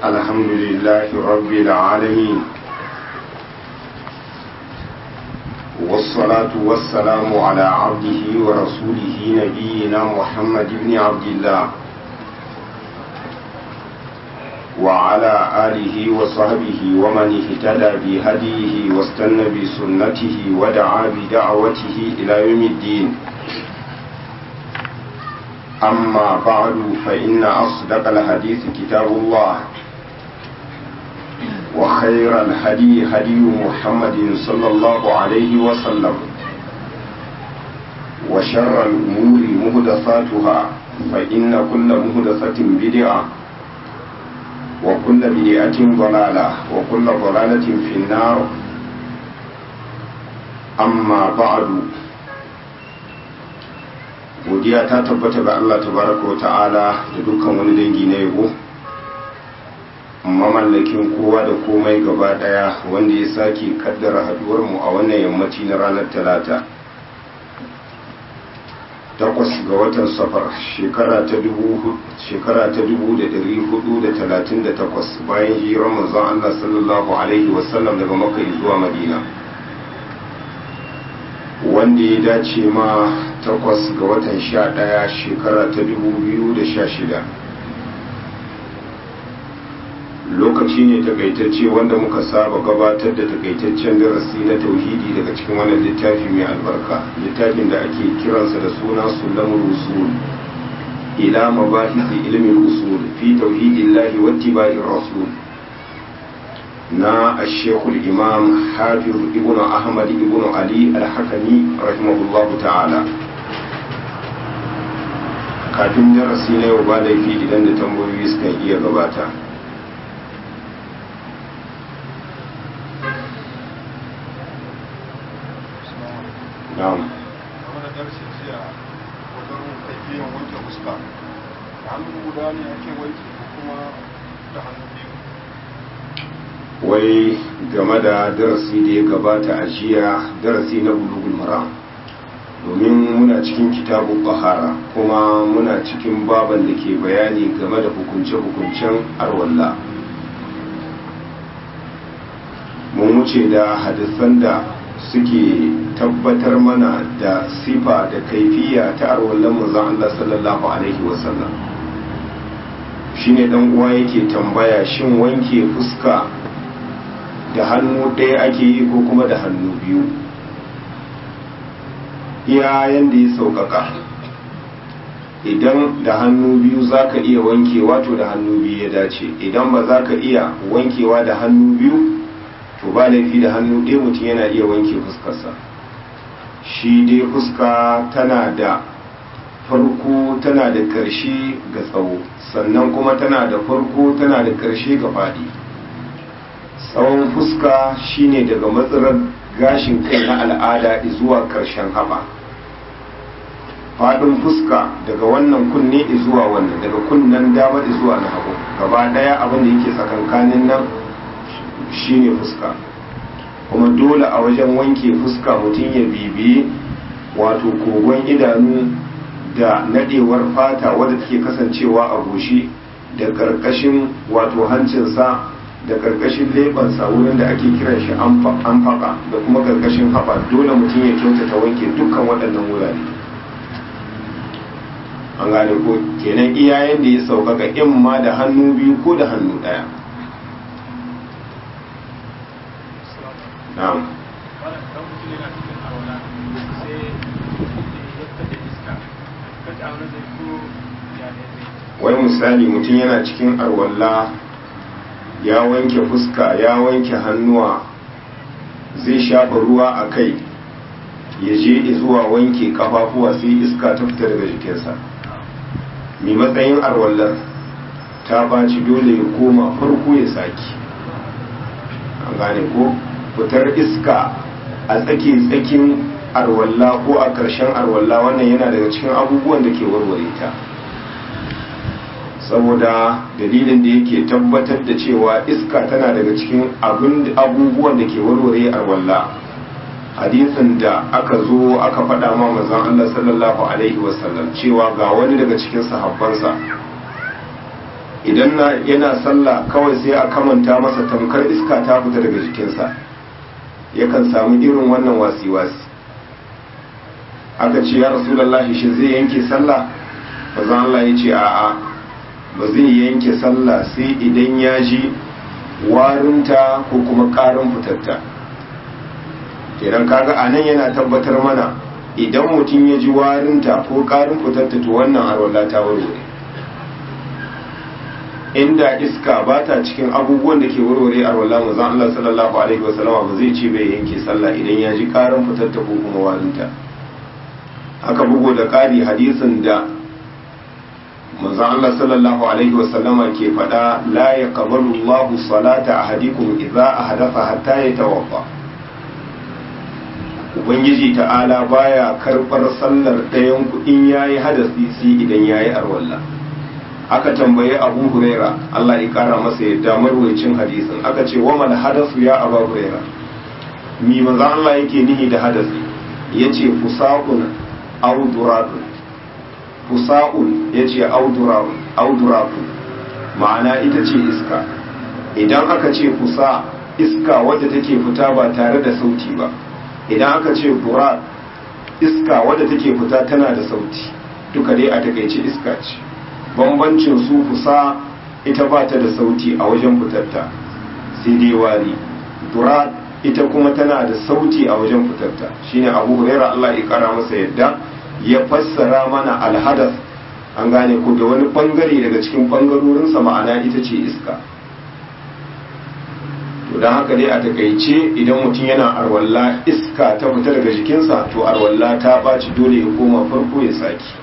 الحمد لله رب العالمين والصلاة والسلام على عبده ورسوله نبينا محمد بن عبد الله وعلى آله وصحبه ومن اهتدى بهديه واستنى بسنته ودعا بدعوته إلى يوم الدين أما بعد فإن أصدق الحديث كتاب الله وخير الهدي هدي محمد صلى الله عليه وسلم وشر الأمور مهدثاتها فإن كل مهدثة بدعة وكل بدعة ضلالة وكل ضلالة في النار أما بعد godiya ta tabbata ga Allah tabaraka wa ta'ala da dukkan wani dangi na yabo mamallakin kowa da komai gaba daya wanda ya sake kaddara haduwar mu a wannan yammaci na ranar talata takwas ga watan safar shekara ta dubu shekara ta dubu da dari hudu da talatin da takwas bayan hijirar manzon Allah sallallahu alaihi wasallam daga makka zuwa madina wanda ya dace ma takwas ga watan sha ɗaya shekara ta dubu biyu da sha shida lokaci ne takaitacce wanda muka saba gabatar da takaitaccen darasi na tauhidi daga cikin wannan littafi mai albarka littafin da ake kiransa da suna sulamul usul ila mabahisi ilmin usul fi tauhidillahi wattiba'ir rasul na ashekul imam hafiz ibn ahmad ibn ali al-hakami rahimahullah ta'ala kafin darasi na yau ba laifi idan da tambayoyi suka iya gabata na'am hannu guda ne ake wanki ko kuma da hannu biyu wai game da darasi da ya gabata a jiya darasi na bulugul maram domin muna cikin kitabun bahara kuma muna cikin baban da ke bayani game da hukunce-hukuncen arwalla mun wuce da hadisan da suke tabbatar mana da sifa da kaifiya ta arwallan manzon Allah sallallahu alaihi wasallam shine dan uwa yake tambaya shin wanke fuska da hannu ɗaya ake yi ko kuma da hannu biyu iya yadda ya sauƙaƙa idan da hannu biyu za ka iya wankewa to da hannu biyu ya dace idan ba za ka iya wankewa da hannu biyu to ba laifi da hannu ɗaya mutum yana iya wanke fuskarsa shi dai fuska tana da farko tana da ƙarshe ga tsawo sannan kuma tana da farko tana da ƙarshe ga faɗi tsawon fuska shine daga matsalar gashin kai na al'ada zuwa ƙarshen haɓa faɗin fuska daga wannan kunne zuwa wannan daga kunnen dama zuwa na hagu gaba ɗaya abin da yake tsakankanin nan shine fuska kuma dole a wajen wanke fuska mutum ya bibiye wato kogon idanu da nadewar fata wadda take kasancewa a goshi da ƙarƙashin wato hancinsa da karkashin lebansa wurin da ake kiran shi an faka da kuma karkashin haɓa dole mutum ya kyautata wanke dukkan waɗannan wurare an gane ko kenan iyayen da ya sauƙaƙa in ma da hannu biyu ko da hannu ɗaya na'am wai misali mutum yana cikin arwalla ya wanke fuska ya wanke hannuwa zai shafa ruwa a kai ya je zuwa wanke kafafuwa sai iska ta fita daga jikinsa mai matsayin arwallar ta baci dole ya koma farko ya saki an gane ko fitar iska a tsake tsakin arwalla ko a ƙarshen arwalla wannan yana daga cikin abubuwan da ke warware ta saboda dalilin da yake tabbatar da cewa iska tana daga cikin abubuwan da ke warware arwalla hadisin da aka zo aka faɗa ma manzon Allah sallallahu alaihi wasallam cewa ga wani daga cikin sahabbansa idan na yana sallah kawai sai a kamanta masa tamkar iska ta fita daga jikinsa yakan samu irin wannan wasi-wasi aka ce ya rasulallahi shi zai yanke sallah bazan Allah ya ce a'a ba zai yanke sallah sai idan ya ji warinta ko kuma ƙarin fitatta kenan kaga a nan yana tabbatar mana idan mutum ya ji warinta ko ƙarin fitatta to wannan arwala ta warware inda iska ba ta cikin abubuwan da ke warware arwala mazan Allah sallallahu alaihi wasallama ba zai ce bai yanke sallah idan ya ji ƙarin fitatta ko kuma warinta haka bugu da ƙari hadisin da manzon Allah sallallahu alaihi wasallama ke faɗa la yaqbalu Allahu salata ahadikum idza ahdatha hatta yatawaffa ubangiji ta'ala baya karɓar sallar ɗayan ku in yayi hadasi sai idan yayi arwalla aka tambaye Abu Huraira Allah ya kara masa yadda marwayacin hadisin aka ce wa mal hadasu ya Abu Huraira mi manzon Allah yake nihi da hadasi yace fusaqun aw duradun fusa'un ya ce auduraku ma'ana ita ce iska idan aka ce fusa iska wadda take fita ba tare da sauti ba idan aka ce durat iska wadda take fita tana da sauti duka dai a takaice iska ce bambancin su fusa ita ba ta da sauti a wajen fitarta sai dai wari durat ita kuma tana da sauti a wajen fitarta shine abu huraira Allah ya kara masa yadda ya fassara mana alhadas an gane ku da wani bangare daga cikin bangarorinsa ma'ana ita ce iska to don haka dai a takaice idan mutum yana arwalla iska ta fita daga jikinsa to arwalla ta ɓaci dole ya koma farko ya saki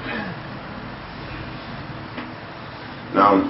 na'am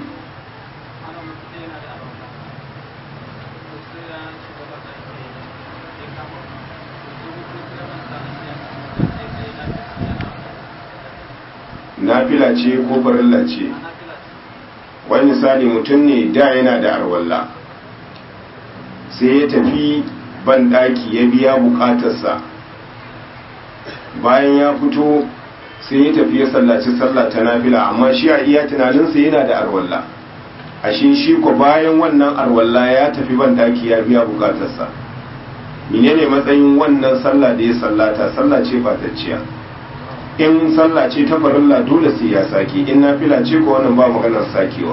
nafila ce ko farilla ce wani misali mutum ne da yana da arwalla sai ya tafi ban daki ya biya bukatarsa bayan ya fito sai ya tafi ya sallaci sallah ta nafila amma shi a iya tunaninsa yana da arwalla a shi shi ko bayan wannan arwalla ya tafi ban daki ya biya bukatarsa menene matsayin wannan sallah da ya sallata sallah ce fatacciya in sallah ce ta farilla dole sai ya sake in nafila ce ko wannan ba maganar sakewa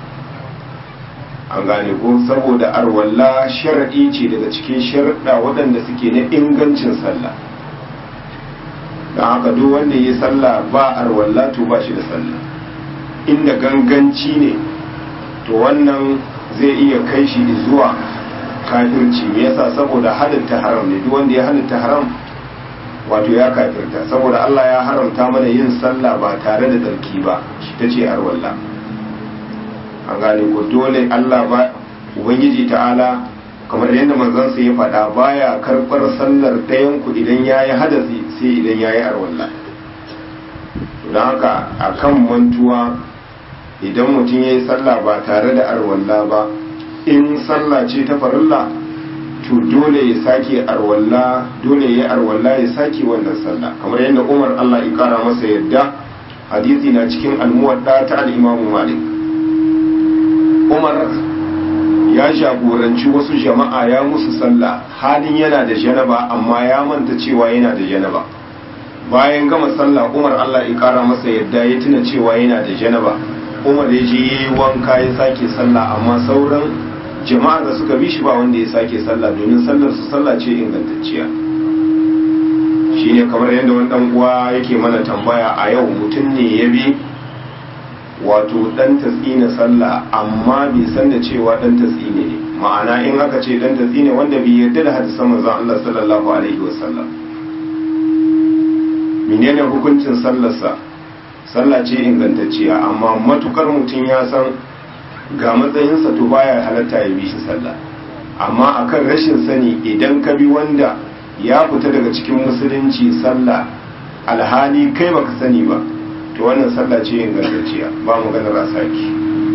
an gane ko saboda arwalla shar'i ce daga cikin sharɗa waɗanda suke na ingancin sallah don haka duk wanda ya sallah ba arwalla to ba shi da sallah inda ganganci ne to wannan zai iya kai shi zuwa kafirci me yasa saboda halitta haram ne duk wanda ya halitta haram wato ya kafirta saboda Allah ya haramta mana yin sallah ba tare da tsarki ba shi ta ce arwalla an gane ko dole Allah ba ubangiji ta'ala kamar yadda manzon sa ya faɗa baya karɓar sallar ɗayan ku idan yayi hadasi sai idan yayi arwalla don haka akan mantuwa idan mutum yayi sallah ba tare da arwalla ba in sallah ce ta farilla to dole ya sake arwalla dole ya arwalla ya sake wannan sallah kamar yadda Umar Allah ya kara masa yadda hadisi na cikin almuwadda ta al-Imam Malik Umar ya jagoranci wasu jama'a ya musu sallah halin yana da janaba amma ya manta cewa yana da janaba bayan gama sallah Umar Allah ya kara masa yadda ya tuna cewa yana da janaba Umar ya je yayi wanka ya sake sallah amma sauran jama'ar da suka bi shi ba wanda ya sake sallah domin sallar su sallah ce ingantacciya shine kamar yadda wani dan uwa yake mana tambaya a yau mutum ne ya bi wato dan tatsina sallah amma bai san da cewa dan tatsine ne ma'ana in aka ce dan tatsine wanda bai yarda da hadisan manzon Allah sallallahu alaihi wasallam menene hukuncin sallarsa sallah ce ingantacciya amma matukar mutum ya san ga matsayinsa to baya halatta ya bi shi sallah amma akan rashin sani idan ka bi wanda ya fita daga cikin musulunci sallah alhali kai baka sani ba to wannan sallah ce ingantacciya ba mu ganin rasaki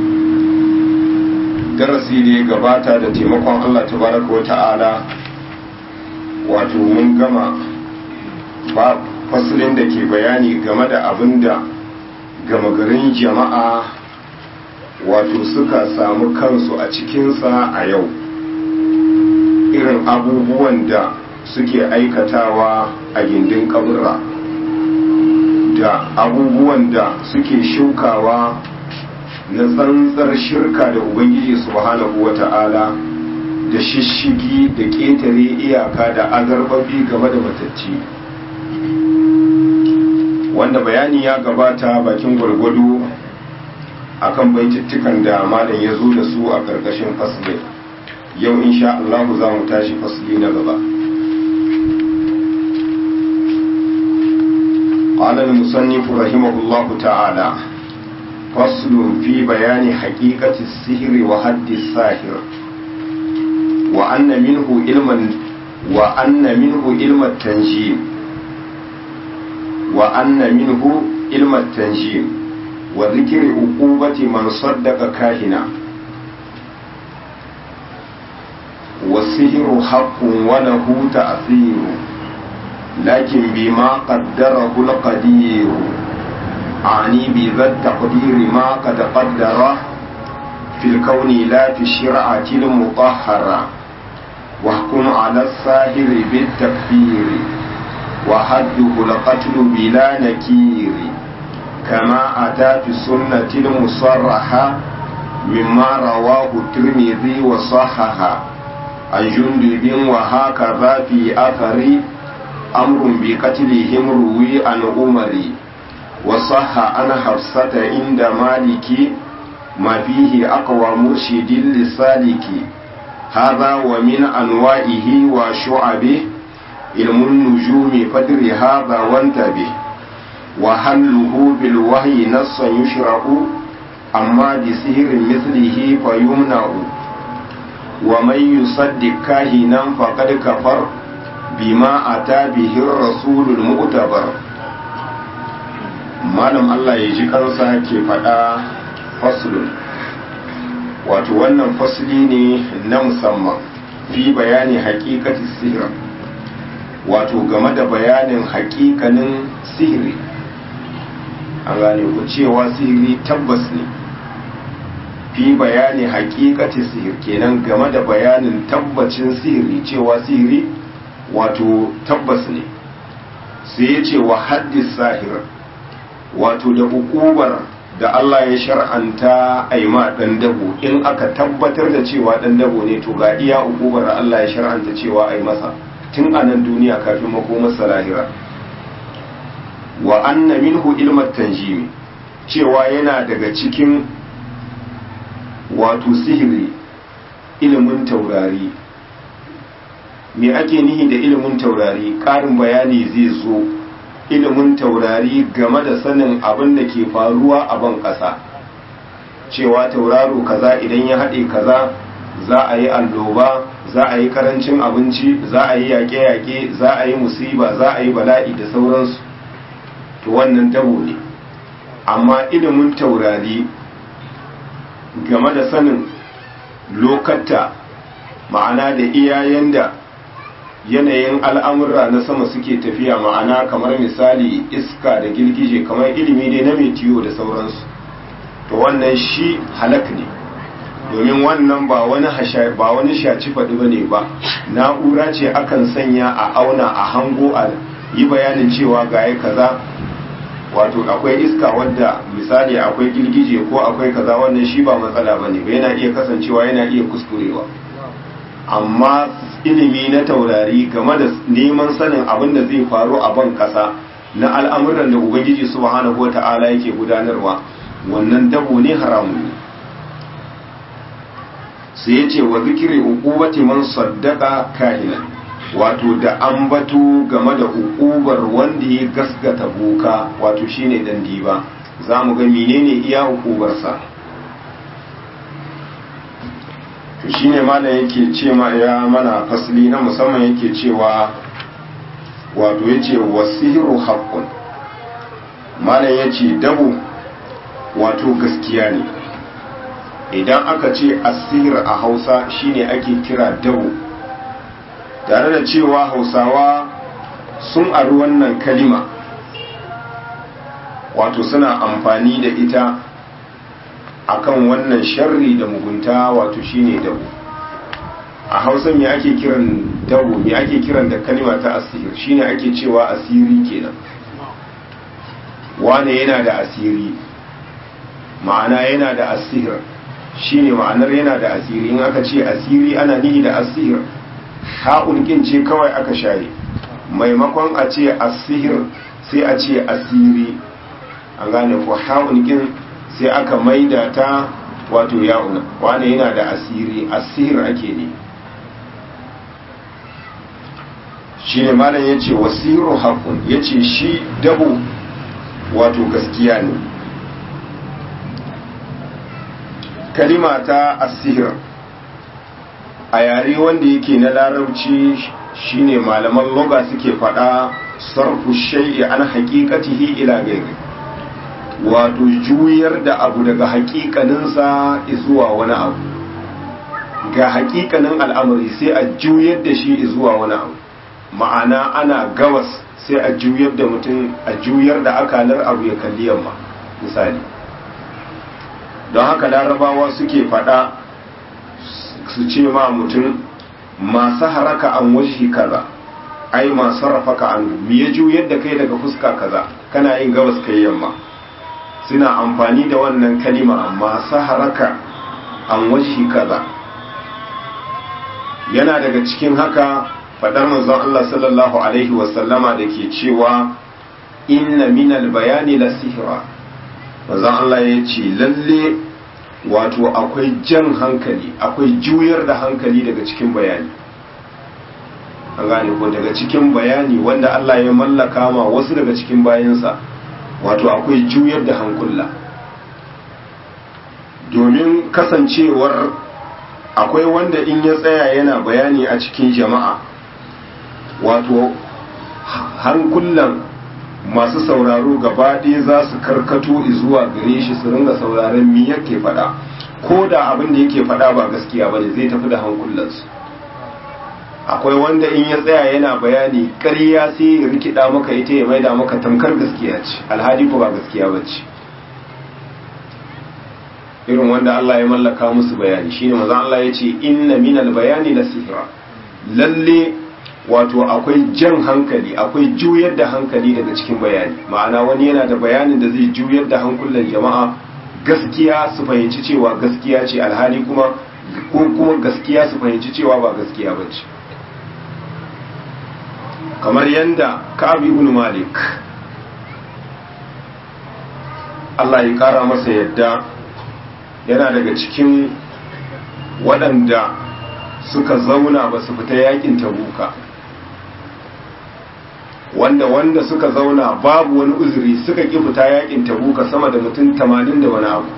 darasi da ya gabata da taimakon Allah tabaraka wa ta'ala wato mun gama ba fasalin da ke bayani game da abin da gama garin jama'a wato suka samu kansu a cikinsa a yau irin abubuwan da suke aikatawa a gindin kaburra da abubuwan da suke shukawa na tsantsar shirka da ubangiji subhanahu wa ta'ala da shishigi da ƙetare iyaka da azarbabi game da matacci wanda bayani ya gabata bakin gwargwado akan baitittukan da malam ya zo da su a ƙarƙashin fasli yau insha Allah za mu tashi fasli na gaba قال المصنف رحمه الله تعالى فصل في بيان حقيقة السحر وحد الساحر وأن منه علما وأن منه علم التنجيم وأن منه علم التنجيم وذكر عقوبة من صدق كاهنا والسحر حق وله تأثير لكن بما قدره القدير أعني بذا التقدير ما قد قدره في الكون لا في الشرعة المطهرة واحكم على الساهر بالتكفير وحده القتل بلا نكير كما أتى في السنة المصرحة مما رواه الترمذي وصححه عن جندب وهكذا في أثر أمر بقتلهم روي عن عمر وصح عن حفصة عند مالك ما فيه أقوى مرشد للسالك هذا ومن أنواعه وشعبه علم النجوم فدر هذا وانتبه وحله بالوحي نصا يشرع أما بسهر مثله فيمنع ومن يصدق كاهنا فقد كفر بما أتى به الرسول المؤتبر malam Allah ya ji kansa ke faɗa faslun wato wannan fasli ne na musamman fi bayani haƙiƙati sihir wato game da bayanin haƙiƙanin sihiri an gane ku cewa sihiri tabbas ne fi bayani haƙiƙati sihir kenan game da bayanin tabbacin sihiri cewa sihiri wato tabbas ne sai ya ce wa haddis sahir wato da hukubar da Allah ya shar'anta a yi ma ɗan dabo in aka tabbatar da cewa ɗan dabo ne to ga iya hukubar da Allah ya shar'anta cewa a yi masa tun a nan duniya kafin makomarsa lahira wa anna minhu ilmat tanjimi cewa yana daga cikin wato sihiri ilimin taurari me ake nihi da ilimin taurari ƙarin bayani zai zo ilimin taurari game da sanin abin da ke faruwa a ban ƙasa cewa tauraro kaza idan ya haɗe kaza za a yi alloba za a yi karancin abinci za a yi yaƙe-yaƙe za a yi musiba za a yi bala'i da sauransu to wannan dabo ne amma ilimin taurari game da sanin lokatta ma'ana da iyayen da yanayin al'amurra na sama suke tafiya ma'ana kamar misali iska da girgije kamar ilimi dai na metiyo da sauransu to wannan shi halak ne domin wannan ba wani ba wani shaci faɗi ba ne ba na'ura ce akan sanya a auna a hango a yi bayanin cewa ga kaza wato akwai iska wadda misali akwai girgije ko akwai kaza wannan shi ba matsala ba ne ba yana iya kasancewa yana iya kuskurewa amma ilimi na taurari game da neman sanin abin da zai faru a ban kasa na al'amuran da ubangiji subhanahu wa ta'ala yake gudanarwa wannan dabo ne haramun ne sai ya ce wa zikiri uqubati man saddaka kahinan wato da ambato game da hukubar wanda ya gasgata boka wato shine dan diba za mu ga menene iya hukubarsa to shine malam yake ce ma ya mana fasli na musamman yake cewa wato yace wasihiru haqqun malam yace dabo wato gaskiya ne idan aka ce asir a Hausa shine ake kira dabo tare da cewa Hausawa sun ari wannan kalima wato suna amfani da ita akan wannan sharri da mugunta wato shine dabo a hausa me ake kiran dabo me ake kiran da kalima ta asir shine ake cewa asiri kenan wane yana da asiri ma'ana yana da asir shine ma'anar yana da asiri in aka ce asiri ana nihi da asir ha'un kin ce kawai aka share maimakon a ce asir sai a ce asiri an gane ko ha'un kin sai aka maida ta wato ya'una wane yana da asiri asir ake ne shi ne malam ya ce wasiru haƙun ya ce shi dabo wato gaskiya ne kalima ta asir a yare wanda yake na larabci shine malaman loga suke faɗa sarfu shay'i an haƙiƙatihi ila gairi wato juyar da abu daga haƙiƙaninsa zuwa wani abu ga haƙiƙanin al'amari sai a juyar da shi zuwa wani abu ma'ana ana gabas sai a juyar da mutum a juyar da akalar abu ya kalli yamma misali don haka larabawa suke fada su ce ma mutum masu haraka an washi kaza ai masu rafaka an mi ya juyar da kai daga fuska kaza kana yin gabas kai yamma suna amfani da wannan kalima masu haraka an washi kaza yana daga cikin haka fadar manzon Allah sallallahu alaihi wasallama da ke cewa inna minal bayani la sihra manzon Allah ya ce lalle wato akwai jan hankali akwai juyar da hankali daga cikin bayani an gane ko daga cikin bayani wanda Allah ya mallaka ma wasu daga cikin bayansa wato akwai juyar da hankula domin kasancewar akwai wanda in ya tsaya yana bayani a cikin jama'a wato hankulan masu sauraro gaba ɗaya za su karkato zuwa gare shi su ringa sauraron mi yake faɗa ko da abin da yake faɗa ba gaskiya ba ne zai tafi da hankulansu akwai wanda in ya tsaya yana bayani ƙarya sai ya rikida maka ita ya maida maka tamkar gaskiya ce alhali ko ba gaskiya ba ce irin wanda Allah ya mallaka musu bayani shine manzo Allah ya ce inna minal bayani la sihra lalle wato akwai jan hankali akwai juyar da hankali daga cikin bayani ma'ana wani yana da bayanin da zai juyar da hankulan jama'a gaskiya su fahimci cewa gaskiya ce alhali kuma ko kuma gaskiya su fahimci cewa ba gaskiya ba ce kamar yadda Ka'ab ibn Malik Allah ya kara masa yadda yana daga cikin waɗanda suka zauna ba su fita yakin tabuka wanda wanda suka zauna babu wani uzuri suka ƙi fita yakin tabuka sama da mutum tamanin da wani abu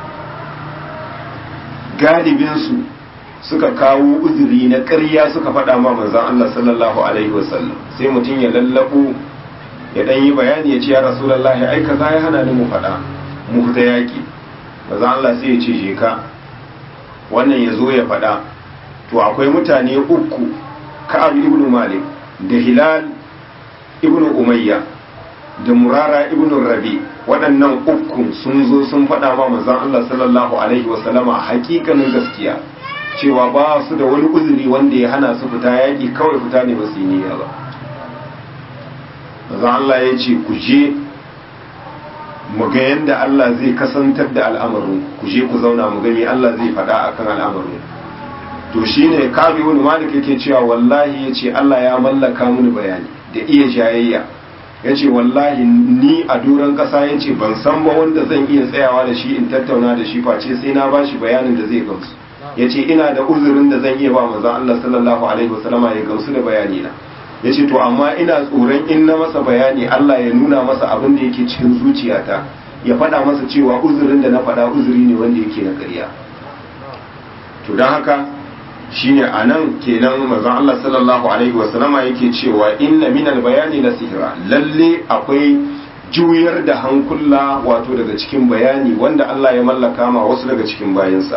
galibinsu suka kawo uzuri na ƙarya suka faɗa ma manzan Allah sallallahu alaihi wasallam sai mutum ya lallabo ya ɗan yi bayani ya ce ya rasulallahi ai kaza ya hana ni mu faɗa mu fita yaƙi manzan Allah sai ya ce je ka wannan ya zo ya faɗa to akwai mutane uku ka'ab ibn malik da hilal ibn umayya da murara ibn rabi waɗannan uku sun zo sun faɗa ma manzon Allah sallallahu alaihi wasallama hakikanin gaskiya cewa ba su da wani uzuri wanda ya hana su fita yaƙi kawai fita ne ba su yi niyya ba manzon Allah ya ce ku je mu ga yadda Allah zai kasantar da al'amarin ku je ku zauna mu gani Allah zai faɗa akan al'amarin to shine kabi wani malik yake cewa wallahi yace Allah ya mallaka mini bayani da iya jayayya yace wallahi ni a duran kasa yace ban san ba wanda zan iya tsayawa da shi in tattauna da shi face sai na bashi bayanin da zai gamsu yace ina da uzurin da zan iya ba manzon Allah sallallahu alaihi wasallama ya gamsu da bayani na yace to amma ina tsoron in na masa bayani Allah ya nuna masa abin da yake cikin zuciyata ya faɗa masa cewa uzurin da na faɗa uzuri ne wanda yake na ƙarya to don haka shine a nan kenan manzon Allah sallallahu alaihi wasallama yake cewa inna minal bayani la sihra lalle akwai juyar da hankula wato daga cikin bayani wanda Allah ya mallaka ma wasu daga cikin bayansa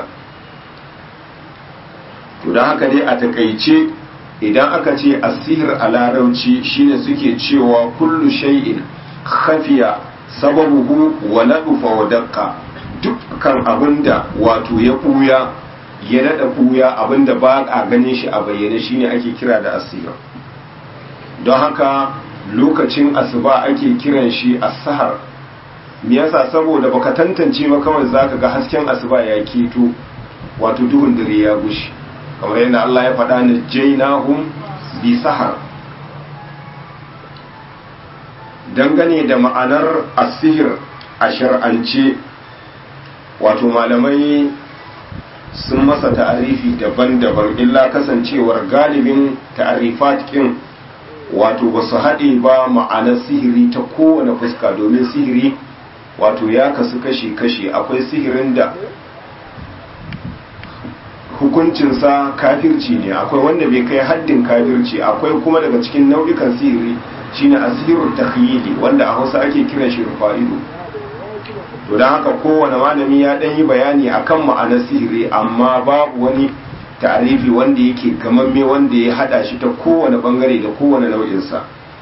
to don haka dai a takaice idan aka ce asihir a larauci shine suke cewa kullu shay'in khafiya sababuhu wa ladufa wa daqqa duk kan abinda wato ya ɓuya ya daɗa ɓuya abinda ba a ganin shi a bayyane shine ake kira da asira don haka lokacin asuba ake kiran shi as-sahar me yasa saboda baka tantance ba kawai zaka ga hasken asuba ya keto wato duhun dare ya gushi kamar yadda Allah ya faɗa ni jainahum bi sahar dangane da ma'anar asihir a shar'ance wato malamai sun masa ta'arifi daban-daban illa kasancewar galibin ta'arifat kin wato ba su haɗe ba ma'anar sihiri ta kowane fuska domin sihiri wato ya kasu kashi-kashi akwai sihirin da hukuncinsa kafirci ne akwai wanda bai kai haddin kafirci akwai kuma daga cikin nau'ikan sihiri shine asirul takhyili wanda a Hausa ake kiran shi rufa'idu to dan haka kowane malami ya dan yi bayani akan ma'anar sihiri amma babu wani ta'arifi wanda yake gamamme wanda ya hada shi ta kowane bangare da kowane nau'in sa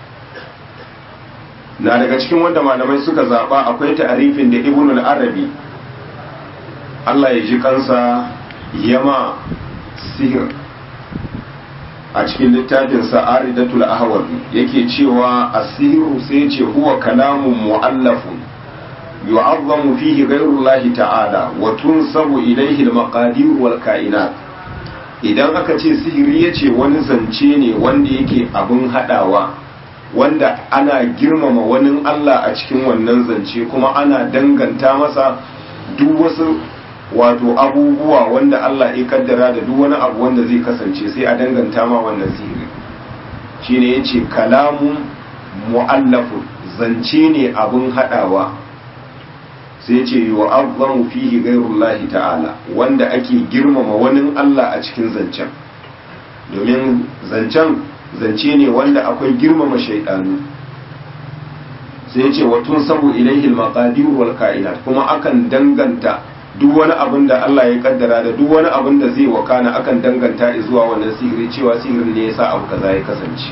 na daga cikin wanda malamai suka zaba akwai ta'arifin da Ibn al-Arabi Allah ya ji kansa yama sihir a cikin littafin sa'aridatul ahwazi yake cewa asiru sai ce huwa kalamun mu'allafun yu'azzamu fihi ghayrullahi ta'ala wa tunsabu ilayhi al-maqadir wal kainat idan aka ce sihiri yace wani zance ne wanda yake abun hadawa wanda ana girmama wani Allah a cikin wannan zance kuma ana danganta masa duk wasu wato abubuwa wanda Allah ya kaddara da duk wani abu wanda zai kasance sai a danganta ma wannan sihiri shine yace kalamun mu'allafun zance ne abun hadawa sai yace yu'azzamu fihi ghayrullahi ta'ala wanda ake girmama wani Allah a cikin zancen domin zancen zance ne wanda akwai girmama shaidanu sai yace watun sabu ilaihi al-maqadir wal kainat kuma akan danganta duk wani abin da Allah ya kaddara da duk wani abin da zai wakana akan danganta zuwa wannan sihiri cewa sihirin ne yasa abu kaza ya kasance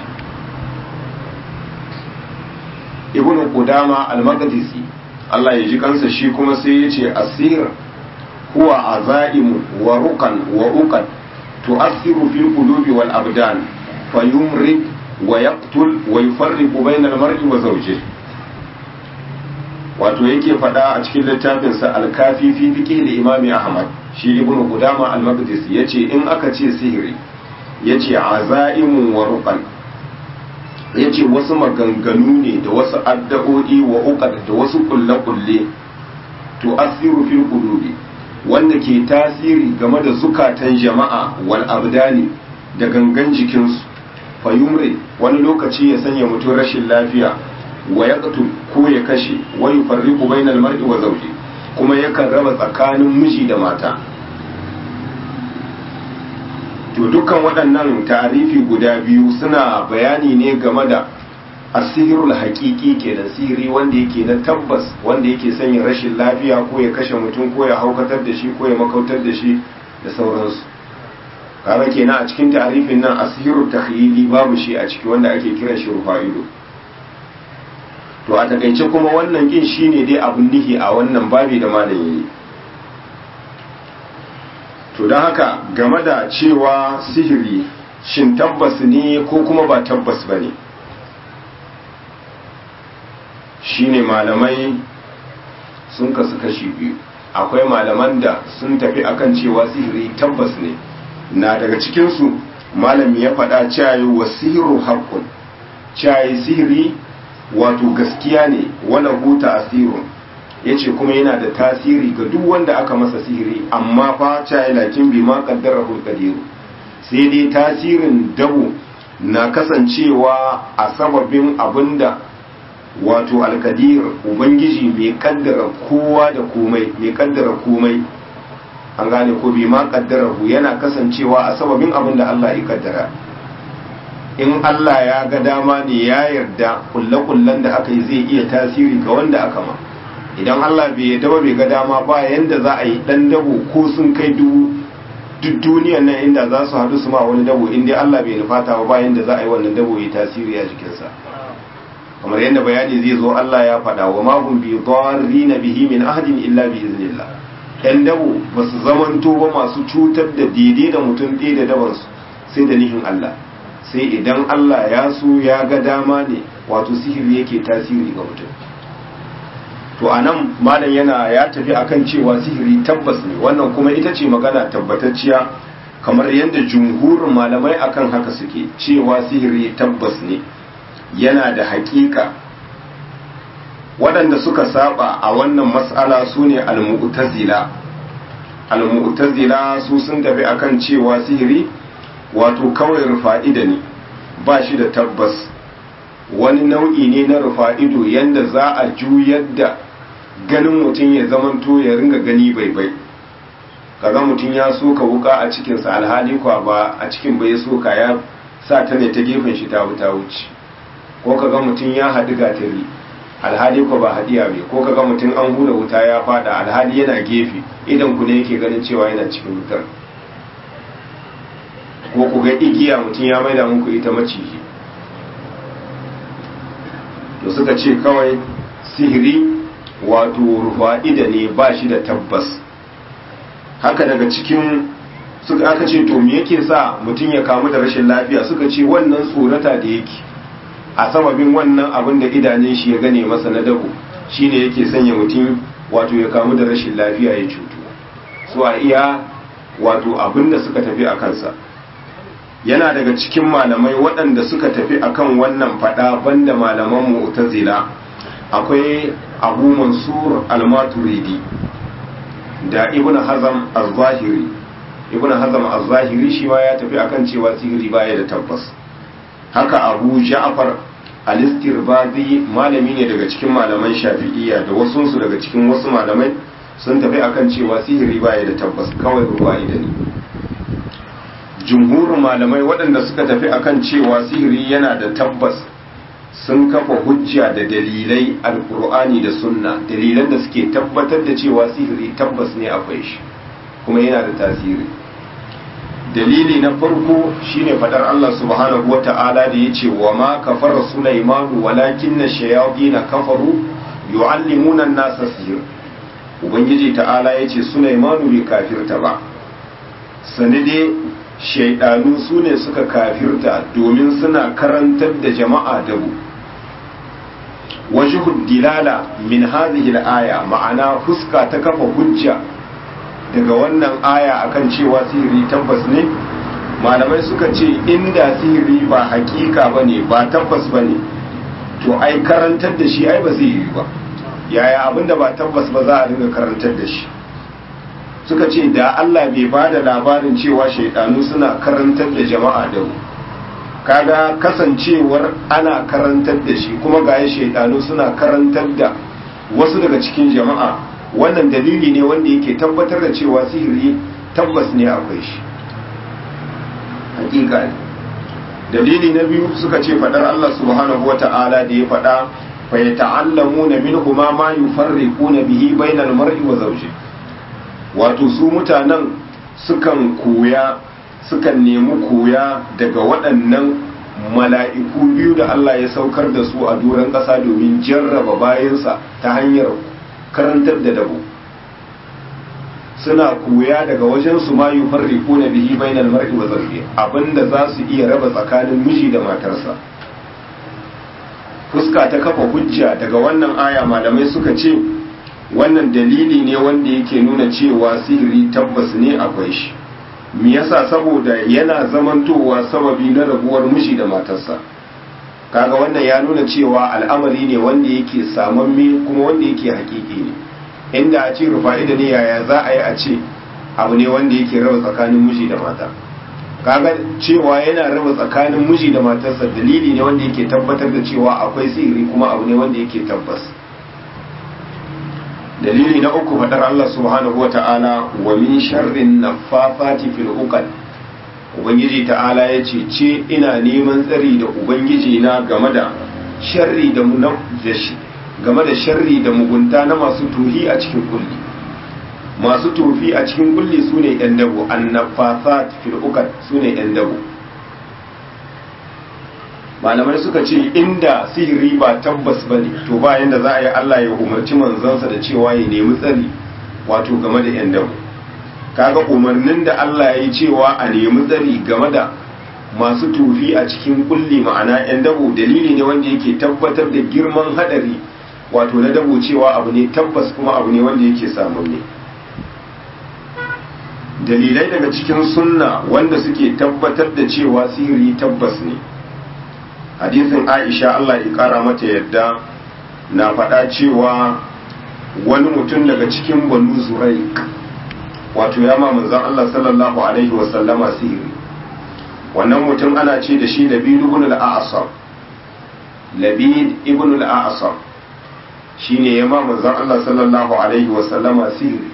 ibn qudama al-maqdisi Allah ya ji kansa shi kuma sai ya ce asir huwa azaimu wa rukan wa uqad tu'athiru fil qulubi wal abdan fayumrid wa yaqtul wa yufarriqu bayna al-mar'i wa zawjihi wato yake faɗa a cikin littafinsa alkafi fi fiqh da imami ahmad shi ibn qudama al-maqdisi yace in aka ce sihiri yace azaimun wa ruqan yace wasu maganganu ne da wasu addu'o'i wa uqad da wasu kulle-kulle to asiru fil qulubi wanda ke tasiri game da zukatan jama'a wal abdani da gangan jikinsu fayumri wani lokaci ya sanya mutum rashin lafiya wa ya ko ya kashe wa yufarriqu bainal mar'i wa zawji kuma yakan raba tsakanin miji da mata to dukkan waɗannan ta'arifi guda biyu suna bayani ne game da asirul haƙiƙi kenan sihiri wanda yake na tabbas wanda yake sanya rashin lafiya ko ya kashe mutum ko ya haukatar da shi ko ya makautar da shi da sauransu kaga kenan a cikin ta'arifin nan asirul takhyili babu shi a ciki wanda ake kiran shi rufa'ido to a takaice kuma wannan kin shine dai abun nihi a wannan babi da malami ne to don haka game da cewa sihiri shin tabbas ne ko kuma ba tabbas ba ne shine malamai sun kasu kashi biyu akwai malaman da sun tafi akan cewa sihiri tabbas ne na daga cikinsu malami ya faɗa cewa wa sihiru haƙƙun cewa sihiri wato gaskiya ne wani huta asirun ya ce kuma yana da tasiri ga duk wanda aka masa sihiri amma fa cayi lakin bi ma kaddara hulkadiru sai dai tasirin dabo na kasancewa a sababin abinda wato alkadir ubangiji mai kaddara kowa da komai mai kaddara komai an gane ko bi ma kaddara yana kasancewa a sababin abinda Allah ya kaddara in Allah ya ga dama ne ya yarda kulle-kullen da aka yi zai iya tasiri ga wanda aka ma idan Allah bai yarda ba bai ga dama ba yanda za a yi dan dabo ko sun kai duk duniyan nan inda za su haɗu su ma wani dabo in dai Allah bai nufata ba yanda za a yi wannan dabo ya tasiri a jikinsa kamar yadda bayani zai zo Allah ya faɗa wa ma hum bi dharrina bihi min ahadin illa bi iznillah 'yan dabo ba su zamanto ba masu cutar da daidai da mutum ɗaya da dabansu sai da nihin Allah sai idan Allah ya so ya ga dama ne wato sihiri yake tasiri ga mutum to a nan malam yana ya tafi akan cewa sihiri tabbas ne wannan kuma ita ce magana tabbatacciya kamar yadda jumhurin malamai akan haka suke cewa sihiri tabbas ne yana da hakika waɗanda suka saba a wannan mas'ala su ne al-mu'tazila al-mu'tazila su sun tafi akan cewa sihiri wato kawai rufa'ida ne ba shi da tabbas wani nau'i ne na rufa'ido yanda za a juyar da ganin mutum ya zamanto ya ringa gani bai bai kaga mutum ya soka wuka a cikinsa alhali kwa ba a cikin bai soka ya sa ta ne ta gefen shi ta wuta wuce ko kaga mutum ya haɗu gatari alhali kwa ba haɗiya bai ko kaga mutum an hura wuta ya fada alhali yana gefe idan ku ne yake ganin cewa yana cikin wutar ko ku ga igiya mutum ya maida muku ita maciji to suka ce kawai sihiri wato rufa'ida ne ba shi da tabbas haka daga cikin suka aka ce to me yake sa mutum ya kamu da rashin lafiya suka ce wannan tsorata da yake a sababin wannan abin da idanun shi ya gane masa na dabo shine yake sanya mutum wato ya kamu da rashin lafiya ya cutu su a iya wato abin da suka tafi a kansa yana daga cikin malamai waɗanda suka tafi akan wannan fada banda malaman mu'tazila akwai abu mansur al-maturidi da ibn hazam az-zahiri ibn hazam az-zahiri shi ma ya tafi akan cewa sihiri baya da tabbas haka abu ja'far al-istirbazi malami ne daga cikin malaman shafi'iyya da wasu su daga cikin wasu malamai sun tafi akan cewa sihiri baya da tabbas kawai ruwa da ne jumhurin malamai waɗanda suka tafi akan cewa sihiri yana da tabbas sun kafa hujja da dalilai alkur'ani da sunna dalilan da suke tabbatar da cewa sihiri tabbas ne akwai shi kuma yana da tasiri dalili na farko shine fadar Allah subhanahu wa ta'ala da yace wa ma kafara sulaimanu walakin na shayatin kafaru yu'allimuna an-nasa sihr ubangiji ta'ala yace sulaimanu bai kafirta ba sanide shaidanu su ne suka kafirta domin suna karantar da jama'a dabu wajhud dilala min hadhihi al-aya ma'ana fuska ta kafa hujja daga wannan aya akan cewa sihiri tabbas ne malamai suka ce inda sihiri ba hakika bane ba tabbas bane to ai karantar da shi ai ba zai yi ba yaya abinda ba tabbas ba za a dinga karantar da shi suka ce da Allah bai ba da labarin cewa shaidanu suna karantar da jama'a da mu kaga kasancewar ana karantar da shi kuma ga shaidanu suna karantar da wasu daga cikin jama'a wannan dalili ne wanda yake tabbatar da cewa sihiri tabbas ne akwai shi hakika ne dalili na biyu suka ce fadar Allah subhanahu wata'ala da ya fada fa yata'allamuna minhuma ma yufarriquna bihi bainal mar'i wa zawjihi wato su mutanen sukan koya sukan nemi koya daga waɗannan mala'iku biyu da Allah ya saukar da su a doron ƙasa domin jarraba bayansa ta hanyar karantar da dabo suna koya daga wajen su ma yi farriko na bihi bainal mar'i wa zarfi abinda za su iya raba tsakanin miji da matarsa fuska ta kafa hujja daga wannan aya malamai suka ce wannan dalili ne wanda yake nuna cewa sihiri tabbas ne akwai shi me yasa saboda yana zamantowa sababi na rabuwar miji da matarsa kaga wannan ya nuna cewa al'amari ne wanda yake samamme kuma wanda yake hakiki ne inda a ce rufa'ida ne yaya za a yi a ce abu ne wanda yake raba tsakanin miji da mata kaga cewa yana raba tsakanin miji da matarsa dalili ne wanda yake tabbatar da cewa akwai sihiri kuma abu ne wanda yake tabbas dalili na uku faɗar Allah subhanahu wa ta'ala wa min sharrin naffafati fil uqad ubangiji ta'ala ya ce ce ina neman tsari da ubangiji na game da sharri da game da sharri da mugunta na masu tuhi a cikin kulli masu tufi a cikin kulli sune yan dabo annaffafat fil uqad sune yan dabo malamai suka ce inda sihiri ba tabbas ba ne to ba yadda za a yi Allah ya umarci manzansa da cewa ya nemi tsari wato game da yan dabo kaga umarnin da Allah ya yi cewa a nemi tsari game da masu tufi a cikin kulli ma'ana yan dabo dalili ne wanda yake tabbatar da girman hadari wato na dabo cewa abu ne tabbas kuma abu ne wanda yake samun ne dalilai daga cikin sunna wanda suke tabbatar da cewa sihiri tabbas ne hadisin aisha Allah ya kara mata yadda na faɗa cewa wani mutum daga cikin banu zuraik wato ya ma manzon Allah sallallahu alaihi wasallama sihiri wannan mutum ana ce da shi labid ibn al-a'sam labid ibn al-a'sam shine ya ma manzon Allah sallallahu alaihi wasallama sihiri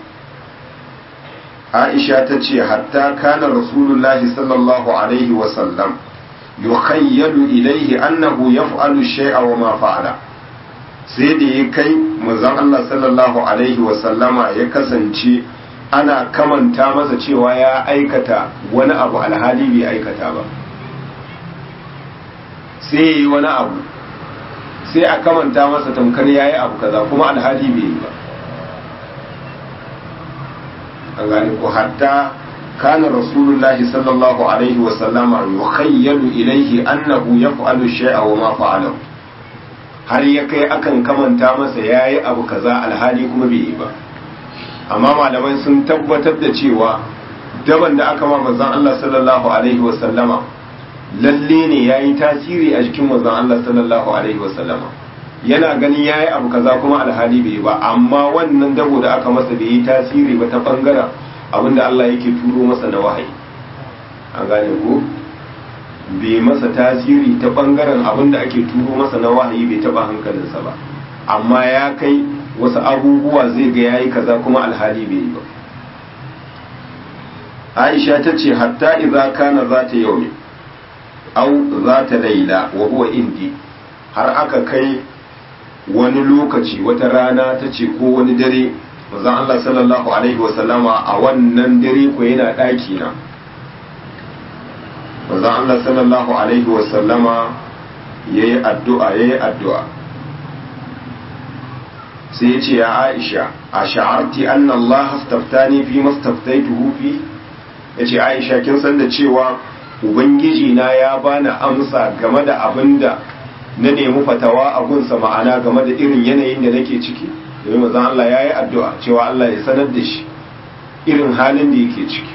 Aisha ta ce hatta kana rasulullahi sallallahu alaihi wasallam yukhayyalu ilaihi annahu yaf'alu shay'a wa ma fa'ala sai da ya kai manzon Allah sallallahu alaihi wasallama ya kasance ana kamanta masa cewa ya aikata wani abu alhali bai aikata ba sai ya yi wani abu sai a kamanta masa tamkar ya yi abu kaza kuma alhali bai yi ba an gane ko hatta kana rasulullahi sallallahu alaihi wasallama yukhayyalu ilaihi annahu yaf'alu shay'a wa ma fa'alahu har ya kai akan kamanta masa yayi abu kaza alhali kuma bai yi ba amma malamai sun tabbatar da cewa daban da aka ma manzon Allah sallallahu alaihi wasallama lalle ne yayi tasiri a jikin manzon Allah sallallahu alaihi wasallama yana ganin yayi abu kaza kuma alhali bai yi ba amma wannan dabo da aka masa bai yi tasiri ba ta bangaren abinda Allah yake turo masa na wahayi an gane ko bai masa tasiri ta bangaren abinda ake turo masa na wahayi bai taba hankalinsa ba amma ya kai wasu abubuwa zai ga yayi kaza kuma alhali bai yi ba Aisha ta ce hatta idza kana zata yaumi au zata laila wa huwa indi har aka kai wani lokaci wata rana ta ce ko wani dare manzon Allah sallallahu alaihi wasallama a wannan dare ko yana ɗaki na manzon Allah sallallahu alaihi wasallama yayi addu'a yayi addu'a sai ya ce ya Aisha a sha'arti anna Allah astaftani fi mastaftaituhu fi yace Aisha kin san da cewa ubangiji na ya bani amsa game da abinda na nemi fatawa a gunsa ma'ana game da irin yanayin da nake ciki domin mazan Allah ya yi addu'a cewa Allah ya sanar da shi irin halin da yake ciki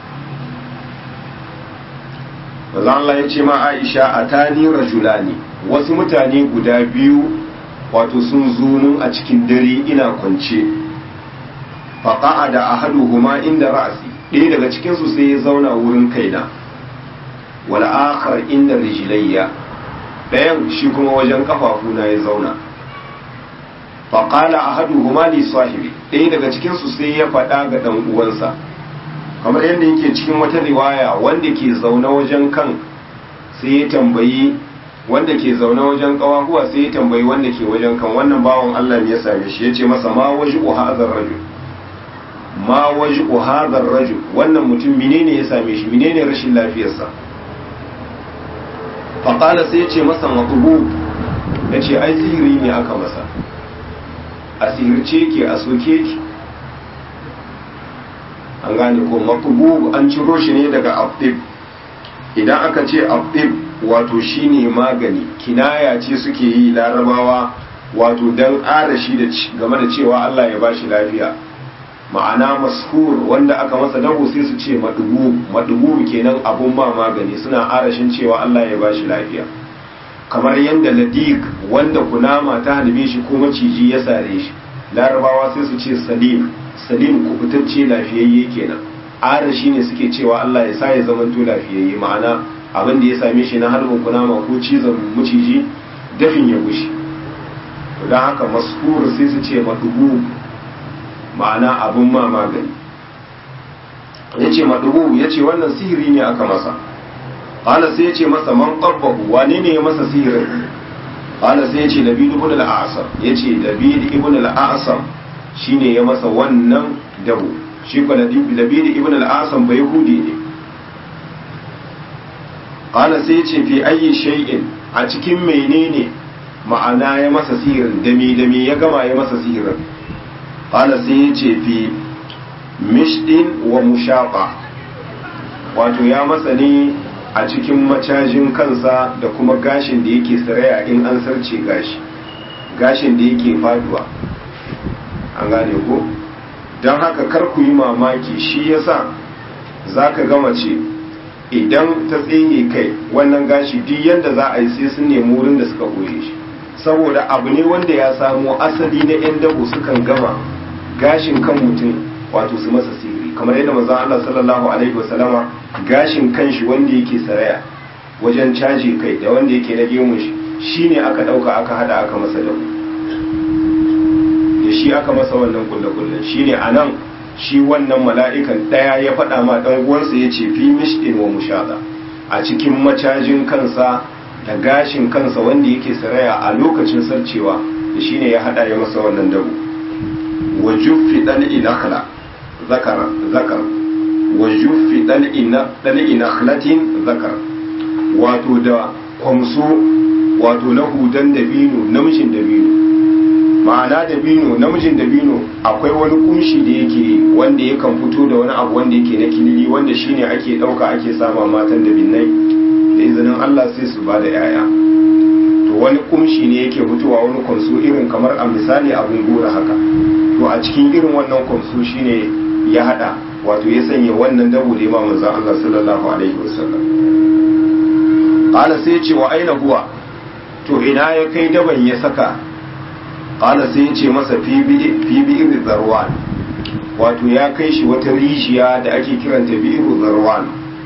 mazan Allah ya ce ma Aisha a tani rajulani wasu mutane guda biyu wato sun zunun a cikin dare ina kwance faƙa'a da ahaduhuma inda ra'asi ɗaya daga cikinsu sai ya zauna wurin kaina wal akhar inda rijlayya ɗayan shi kuma wajen kafafuna ya zauna faƙala a hadu humali sahibi ɗaya daga cikinsu sai ya faɗa ga ɗan uwansa kamar yadda yake cikin wata riwaya wanda ke zaune wajen kan sai ya tambayi wanda ke zaune wajen ƙawahuwa sai ya tambayi wanda ke wajen kan wannan bawan Allah ne ya same shi ya ce masa ma waji uhazar rajul ma waji uhazar rajul wannan mutum menene ya same shi menene rashin lafiyarsa faƙala sai ce masa matubu ya ce ai sihiri ne aka masa a sihirce ke a soke ki an gane ko matubu an ciro shi ne daga abdib idan aka ce abdib wato shine magani kinaya ce suke yi larabawa wato don ƙara shi game da cewa Allah ya bashi lafiya ma'ana mashur wanda aka masa dago sai su ce madubu madubu kenan abun ma magani suna arashin cewa Allah ya bashi lafiya kamar yadda ladik wanda kunama ta halbe shi ko maciji ya sare shi larabawa sai su ce salim salim kubutacce lafiyayye kenan arashi ne suke cewa Allah ya sa ya zamanto lafiyayye ma'ana abin da ya same shi na harbin kunama ko cizon maciji dafin ya gushi don haka mashur sai su ce madubu ma'ana abun ma magani ya ce maɗubu ya ce wannan sihiri ne aka masa ƙala sai ya ce masa man ƙabbahu wane ne ya masa sihirin ƙala sai ya ce labid ibn al-asam ya ce labid ibn al-asam shine ya masa wannan dabo shi ko labid ibn al-asam bai hudi ne ƙala sai ya ce fi ayi shay'in a cikin menene ma'ana ya masa sihirin dami dami ya gama ya masa sihirin qala sai yace fi mishdin wa mushaqa wato ya masa ne a cikin macajin kansa da kuma gashin da yake saraya in an sarce gashi gashin da yake faduwa an gane ko don haka kar ku yi mamaki shi yasa za ka gama ce idan ta tsinye kai wannan gashi duk yadda za a yi sai sun nemi wurin da suka goye shi saboda abu ne wanda ya samo asali na 'yan dabo sukan gama gashin kan mutum wato su masa sihiri kamar yadda maza Allah sallallahu alaihi wasallama gashin kanshi wanda yake saraya wajen caji kai da wanda yake na gemun shi shine aka dauka aka hada aka masa dabo da shi aka masa wannan kulle-kullen shine anan shi wannan mala'ikan ɗaya ya faɗa ma ɗan uwansa ya ce fi mishɗin wa mushaɗa a cikin macajin kansa da gashin kansa wanda yake saraya a lokacin sarcewa da shine ya haɗa ya masa wannan dabo wa juffi ɗal'i nakhla zakara zakar wa juffi ɗal'i nakhlatin zakar wato da kwamso wato na hudan dabino namijin dabino ma'ana dabino namijin dabino akwai wani kunshi da yake wanda yakan fito da wani abu wanda yake na kilili wanda shine ake dauka ake sama matan dabinnai da izinin Allah sai su ba da yaya to wani kunshi ne yake fitowa wani kwanso irin kamar a misali abin gora haka to a cikin irin wannan kwanso shine ya hada wato ya sanya wannan dabo da imam manzon Allah sallallahu alaihi wasallam qala sai ya ce wa aina huwa to ina ya kai daban ya saka ƙala sai ya ce masa fi bi'ir zarwan wato ya kai shi wata rijiya da ake kiranta bi'ir zarwan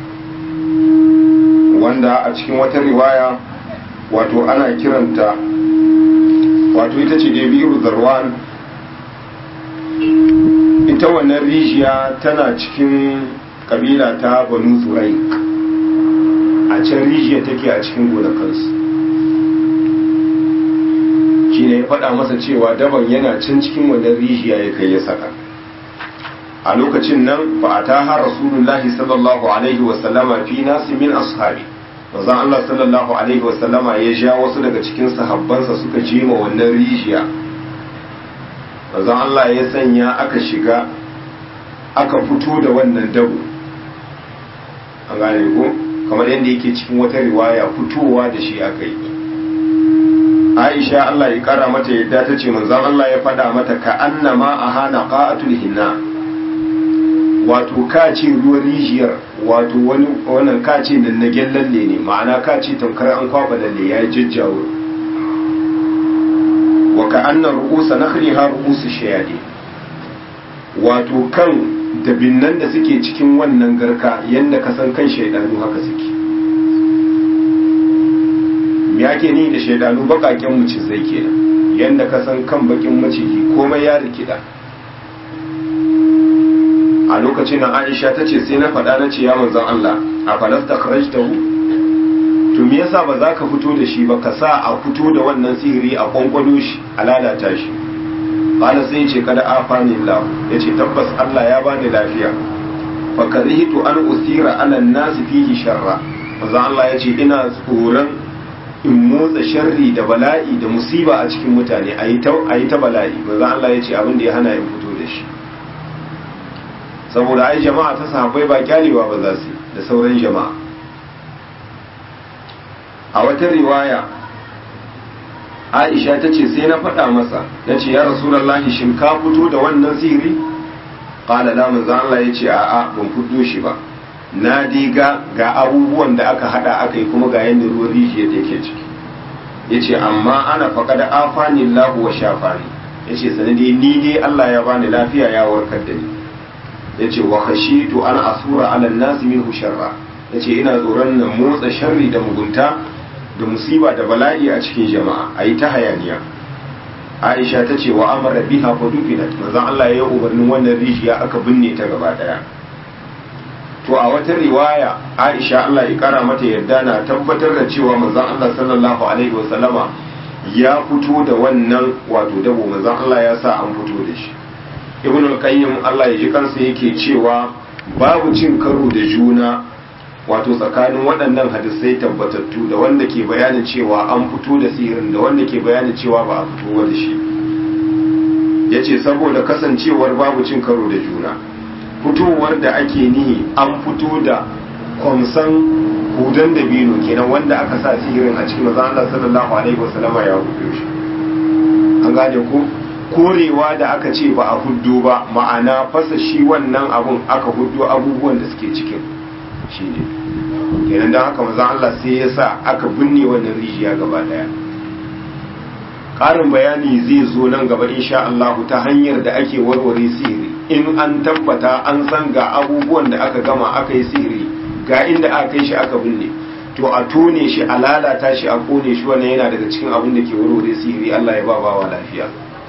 wanda a cikin wata riwaya wato ana kiranta wato ita ce da bi'ir zarwan ita wannan rijiya tana cikin kabila ta banu zurai a can rijiya take a cikin gonakansu shi ne ya faɗa masa cewa daban yana can cikin wannan rijiya ya kai ya saka a lokacin nan fa ataha rasulullahi sallallahu alaihi wa sallama fi nasi min ashabi manzon Allah sallallahu alaihi wa sallama ya ja wasu daga cikin sahabbansa suka jima wannan rijiya manzon Allah ya sanya aka shiga aka fito da wannan dabo an gane ko kamar yadda yake cikin wata riwaya fitowa da shi aka yi aisha Allah ya kara mata yadda ta ce manzon Allah ya faɗa mata ka annama a hana qa'atul hinna wato ka ce ruwan rijiyar wato wani wannan ka ce nan na lalle ne ma'ana ka ce tamkar an kwaba lalle ya jajjawo wa ka anna ru'usa nakhliha ru'usu shayadi wato kan dabinnan da suke cikin wannan garka yanda ka san kan shaidanu haka suke me ake ni da shaidanu bakaken macizai kenan yanda ka san kan bakin maciji komai ya rikida a lokacin nan Aisha ta ce sai na faɗa na ce ya manzon Allah a falasta kharajtahu to me yasa ba za ka fito da shi ba ka sa a fito da wannan sihiri a kwankwalo shi a lalata shi qala sai ce kada afani Allah yace tabbas Allah ya bani lafiya fa karihtu an usira ala an-nas fihi sharra manzon Allah yace ina tsoron in motsa sharri da bala'i da musiba a cikin mutane a yi ta bala'i manzon Allah yace abin da ya hana in fito da shi saboda ai jama'a ta sahabbai ba kyalewa ba za su da sauran jama'a a wata riwaya aisha ta ce sai na faɗa masa na ce ya rasulallah shin ka fito da wannan sihiri ƙala da manzan Allah ya ce a'a ban fito shi ba na diga ga abubuwan da aka hada aka yi kuma ga yadda ruwan rijiyar da yake ciki ya ce amma ana faƙa da afani lahu wa shafani ya ce sanadi ni dai Allah ya bani lafiya ya warkar da ni ya ce wa khashitu an asura ala nasi minhu sharra ya ce ina tsoron na motsa sharri da mugunta da musiba da bala'i a cikin jama'a a yi ta hayaniya aisha ta ce wa amara biha fa dufinat manzon Allah ya yi umarnin wannan rijiya aka binne ta gaba daya to a wata riwaya aisha Allah ya kara mata yarda na tabbatar da cewa manzon Allah sallallahu alaihi wasallama ya fito da wannan wato dabo manzon Allah ya sa an fito da shi ibn al-qayyim Allah ya ji kansa yake cewa babu cin karo da juna wato tsakanin waɗannan hadisai tabbatattu da wanda ke bayanin cewa an fito da sihirin da wanda ke bayanin cewa ba a fito da shi yace saboda kasancewar babu cin karo da juna fitowar da ake nihi an fito da kwamsan hudan da bino kenan wanda aka sa sihirin a cikin mazan Allah sallallahu alaihi wasallama ya hudu shi an gane ko korewa da aka ce ba a huddo ba ma'ana fasa shi wannan abun aka huddo abubuwan da suke cikin shi ne kenan don haka mazan Allah sai ya sa aka binne wannan rijiya gaba daya ƙarin bayani zai zo nan gaba insha Allah ta hanyar da ake warware sihiri in an tabbata an san ga abubuwan da aka gama aka yi sihiri ga inda aka kai shi aka binne to a tone shi a lalata shi a kone shi wannan yana daga cikin abin da ke warware sihiri Allah ya ba bawa lafiya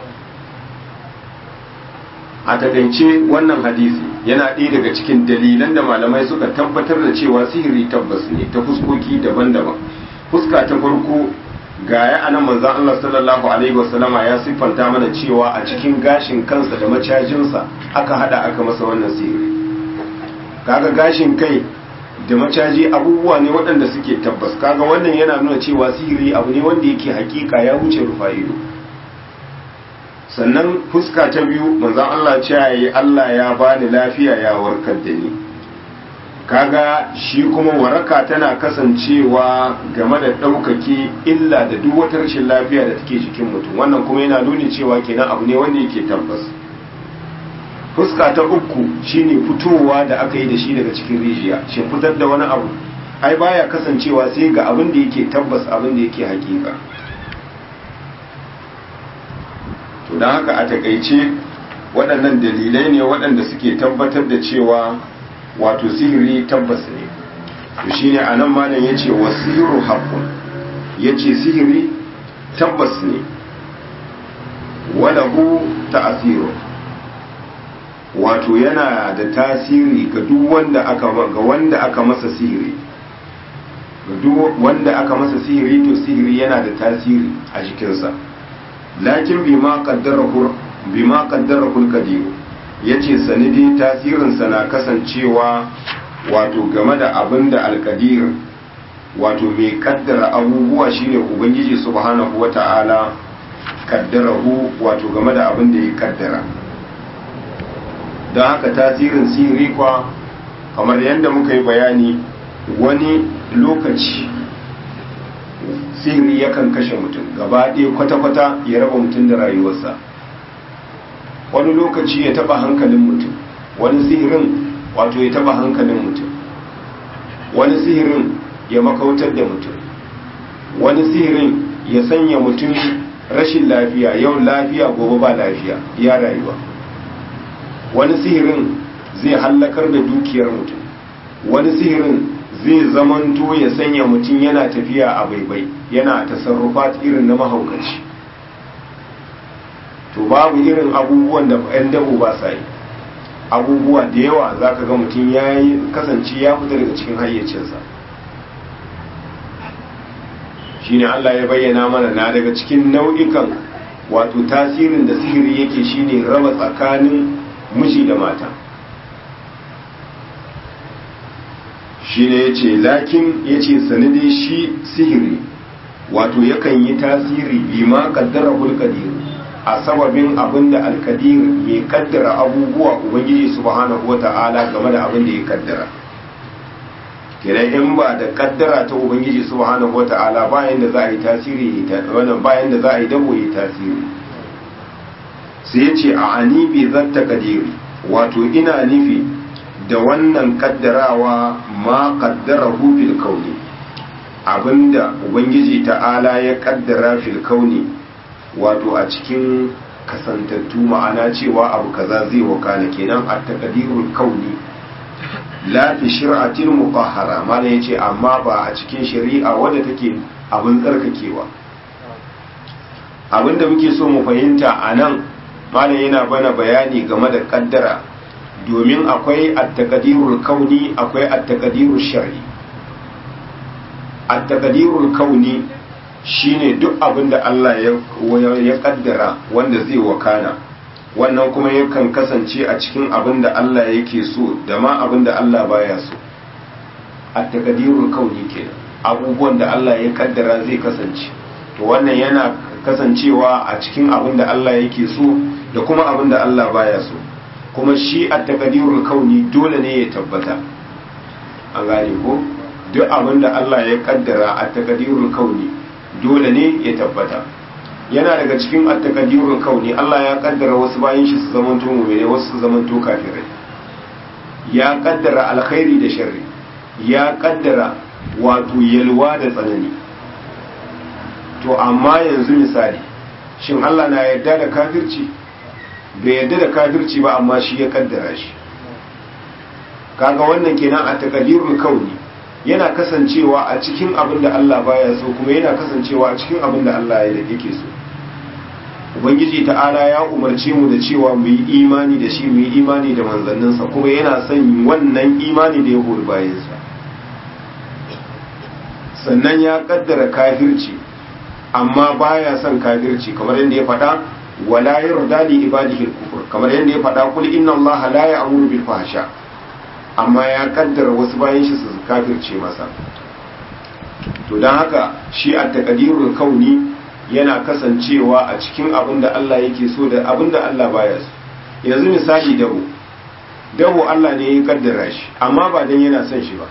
a takaice wannan hadisi yana ɗaya daga cikin dalilan da malamai suka tabbatar da cewa sihiri tabbas ne ta fuskoki daban-daban fuska ta farko ga ya anan manzon Allah sallallahu alaihi wasallama ya siffanta mana cewa a cikin gashin kansa da macajinsa aka hada aka masa wannan sihiri kaga gashin kai da macaji abubuwa ne waɗanda suke tabbas kaga wannan yana nuna cewa sihiri abu ne wanda yake hakika ya wuce rufa'ido sannan fuska ta biyu manzon Allah ce yayi Allah ya bani lafiya ya warkar da ni kaga shi kuma waraka tana kasancewa game da ɗaukake illa da duk wata rashin lafiya da take jikin mutum wannan kuma yana nuni cewa kenan abu ne wanda yake tabbas fuska ta uku shine fitowa da aka yi da shi daga cikin rijiya shi fitar da wani abu ai baya kasancewa sai ga abin da yake tabbas abin da yake hakika to don haka a takaice waɗannan dalilai ne waɗanda suke tabbatar da cewa wato sihiri tabbas ne to shine anan malam yace wasiru haqqun yace sihiri tabbas ne walahu ta'asiru wato yana da tasiri ga duk wanda aka ga wanda aka masa sihiri ga duk wanda aka masa sihiri to sihiri yana da tasiri a jikinsa lakin bima qaddarahu bima qaddarahu al-qadir yace sanidi tasirin sa na kasancewa wato game da abinda al-qadir wato mai kaddara abubuwa shine ubangiji subhanahu wata'ala kaddarahu wato game da abinda ya kaddara don haka tasirin sihiri kwa kamar yadda muka yi bayani wani lokaci sihiri yakan kashe mutum gaba ɗaya kwata-kwata ya raba mutum da rayuwarsa wani lokaci ya taba hankalin mutum wani sihirin wato ya taba hankalin mutum wani sihirin ya makautar da mutum wani sihirin ya sanya mutum rashin lafiya yau lafiya gobe ba lafiya ya rayuwa wani sihirin zai hallakar da dukiyar mutum wani sihirin zai zamanto ya sanya mutum yana tafiya a baibai yana tasarrufat irin na mahaukaci to babu irin abubuwan da 'yan dabo ba sa yi abubuwa da yawa za ka ga mutum ya yi kasance ya fita daga cikin hayyacinsa shine Allah ya bayyana mana na daga cikin nau'ikan wato tasirin da sihiri yake shine raba tsakanin miji da mata shine yace lakin yace sanadi shi sihiri wato yakan yi tasiri bima qaddarahu qadir a sababin abinda al-qadir ya kaddara abubuwa ubangiji subhanahu wata'ala game da abin da ya kaddara kenan in ba da kaddara ta ubangiji subhanahu wata'ala bayan da za a yi tasiri wannan bayan da za a yi dabo yi tasiri sai ya ce a ani bi zatta kadiri wato ina nufi da wannan kaddarawa ma kaddarahu fil kauni abinda ubangiji ta'ala ya kaddara fil kauni wato a cikin kasantattu ma'ana cewa abu kaza zai wakana kenan a takadirul kauni la fi shir'atin muqahhara mana yace amma ba a cikin shari'a wadda take abin tsarkakewa abinda muke so mu fahimta anan malam yana bana bayani game da kaddara domin akwai at-taqdirul kauni akwai at-taqdirul shar'i at-taqdirul kauni shine duk abinda Allah ya ya kaddara wanda zai wakana wannan kuma yakan kasance a cikin abin da Allah yake so da ma abin da Allah baya so a takadirul kauni kenan abubuwan da Allah ya kaddara zai kasance to wannan yana kasancewa a cikin abin da Allah yake so da kuma abin da Allah baya so kuma shi a takadirul kauni dole ne ya tabbata an gane ko duk abin da Allah ya kaddara a takadirul kauni dole ne ya tabbata yana daga cikin at-taqdirul kauni Allah ya kaddara wasu bayan shi su zamanto mu'mini wasu su zamanto kafirai ya kaddara alkhairi da sharri ya kaddara wato yalwa da tsanani to amma yanzu misali shin Allah na yarda da kafirci bai yarda da kafirci ba amma shi ya kaddara shi kaga wannan kenan a taqdirul kauni yana kasancewa a cikin abin da Allah baya so kuma yana kasancewa a cikin abin da Allah ya yake so ubangiji ta'ala ya umarce mu da cewa mu yi imani da shi mu yi imani da manzanninsa kuma yana son wannan imani da ya hori bayansa sannan ya kaddara kafirci amma baya son kafirci kamar yadda ya faɗa wala yarda li ibadihi al-kufr kamar yadda ya faɗa kul inna allaha la ya'muru bil fahsha amma ya kaddara wasu bayan shi su kafirce masa to don haka shi a takadirul kauni yana kasancewa a cikin abin da Allah yake so da abin da Allah baya so yanzu misali dabo dabo Allah ne ya kaddara shi amma ba dan yana son shi ba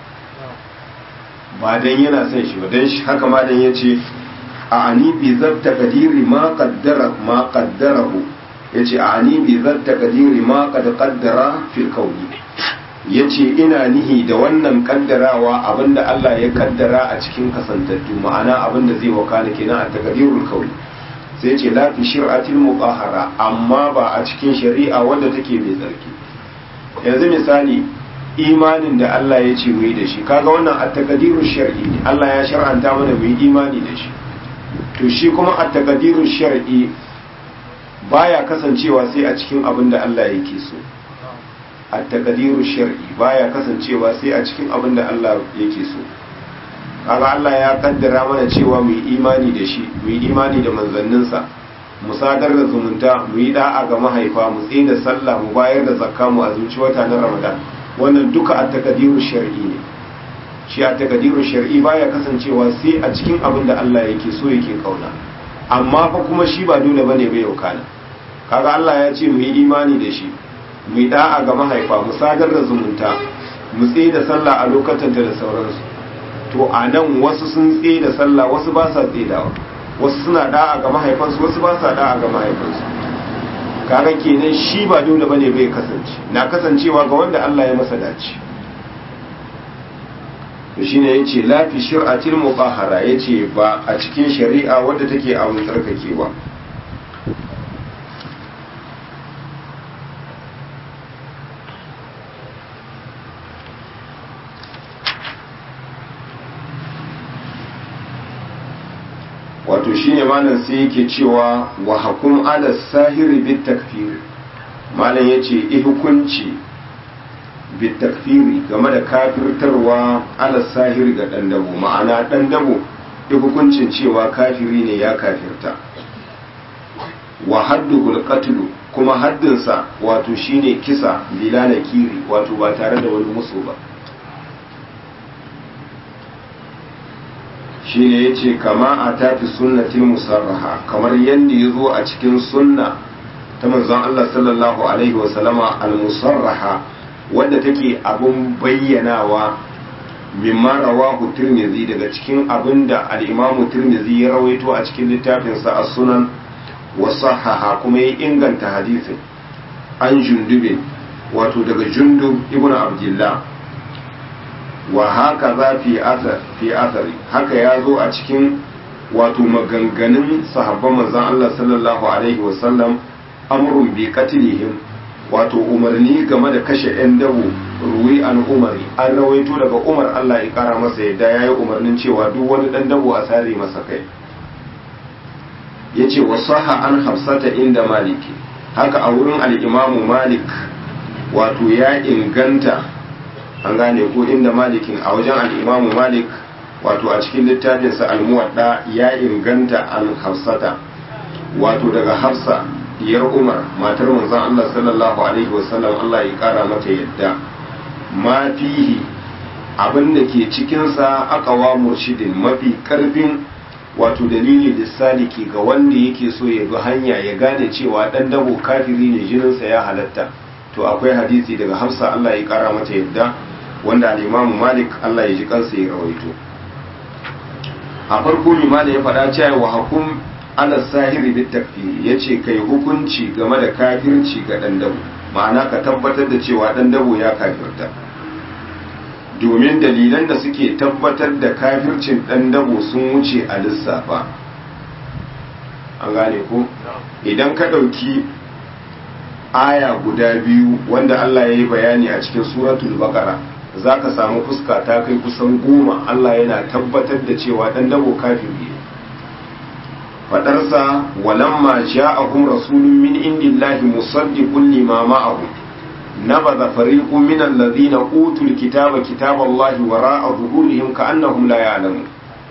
ba dan yana son shi ba dan shi haka ma dan yace a ani bi zatta kadiri ma qaddara ma qaddarahu yace a ani bi zatta kadiri ma qad qaddara fil kauni ya ce ina nihi da wannan kaddarawa abinda Allah ya kaddara a cikin kasantattu ma'ana abinda zai wakana kenan a takadirul kauli sai ce la fi shir'atil mutahhara amma ba a cikin shari'a wanda take mai tsarki yanzu misali imanin da Allah ya ce mu yi da shi kaga wannan at takadirul shar'i ne Allah ya shar'anta mana mu yi imani da shi to shi kuma at takadirul shar'i baya kasancewa sai a cikin abin da Allah yake so a takadiru shar'i baya kasancewa sai a cikin abin da Allah yake so kaga Allah ya kaddara mana cewa mu yi imani da shi mu yi imani da manzanninsa mu sadar da zumunta mu yi da'a ga mahaifa mu tsaye da sallah mu bayar da zakka mu azumci wata na Ramadan wannan duka a takadiru shar'i ne shi a takadiru shar'i baya kasancewa sai a cikin abin da Allah yake so yake kauna amma fa kuma shi ba dole bane bai yaukana kaga Allah ya ce mu yi imani da shi mu da'a ga mahaifa mu sadar da zumunta mu tsaye da sallah a lokacin da sauransu to a nan wasu sun tsaye da sallah wasu ba sa tsedawa wasu suna da'a ga mahaifansu wasu ba sa da'a ga mahaifansu kaga kenan shi ba dole bane bai kasance na kasancewa ga wanda Allah ya masa dace to shine yace la fi shir'atil mubahara yace ba a cikin shari'a wadda take a tsarkakewa wato shine malam sai yake cewa wa hakum ala sahiri bit takfir malam yace i hukunci bit takfiri game da kafirtarwa ala sahiri ga dan dabo ma'ana dan dabo i hukuncin cewa kafiri ne ya kafirta wa hadduhul qatlu kuma haddinsa wato shine kisa bila nakiri wato ba tare da wani musu ba shine ya ce kama a tafi sunnatin musarraha kamar yadda ya zo a cikin sunna ta manzon Allah sallallahu alaihi wasallama al-musarraha wadda take abun bayyanawa mimma rawahu tirmidhi daga cikin abin da al-imamu tirmidhi ya rawaito a cikin littafinsa as-sunan wa sahaha kuma ya inganta hadisin an jundubin wato daga jundub ibnu abdullah wa haka za fi asari haka ya zo a cikin wato maganganun sahabban manzan Allah sallallahu alaihi wasallam amrun bi qatlihim wato umarni game da kashe yan dabo ruwi an umari an rawaito daga umar Allah ya kara masa yadda yayi umarnin cewa duk wani dan dabo a sare masa kai yace wa sahha an hafsata inda maliki haka a wurin al-imamu malik wato ya inganta an gane ko inda malikin a wajen al'imamu malik wato a cikin littafinsa almuwadda ya inganta an hafsata wato daga hafsa diyar umar matar manzon Allah sallallahu alaihi wasallam Allah ya kara mata yadda ma fihi abin da ke cikinsa akawa murshidin mafi karfin wato dalili lissaliki ga wanda yake so ya bi hanya ya gane cewa dan dabo kafiri ne jininsa ya halatta to akwai hadisi daga Hafsa Allah ya kara mata yadda wanda al-Imam Malik Allah ya ji kansa ya rawaito a farko limani ya faɗa cewa wa hukum ala sahiri bit takfiri yace kai hukunci game da kafirci ga dan dabo ma'ana ka tabbatar da cewa dan dabo ya kafirta domin dalilan da suke tabbatar da kafircin dan dabo sun wuce a lissafa an gane ko idan ka ɗauki aya guda biyu wanda Allah ya yi bayani a cikin suratul baqara za ka samu fuska ta kai kusan goma Allah yana tabbatar da cewa dan dabo kafiri ne fadarsa walamma ja'ahum rasulun min indillahi musaddiqun lima ma'ahum nabadha fariqun min alladhina utul kitaba kitaballahi wara'a zuhurihim ka'annahum la ya'lamun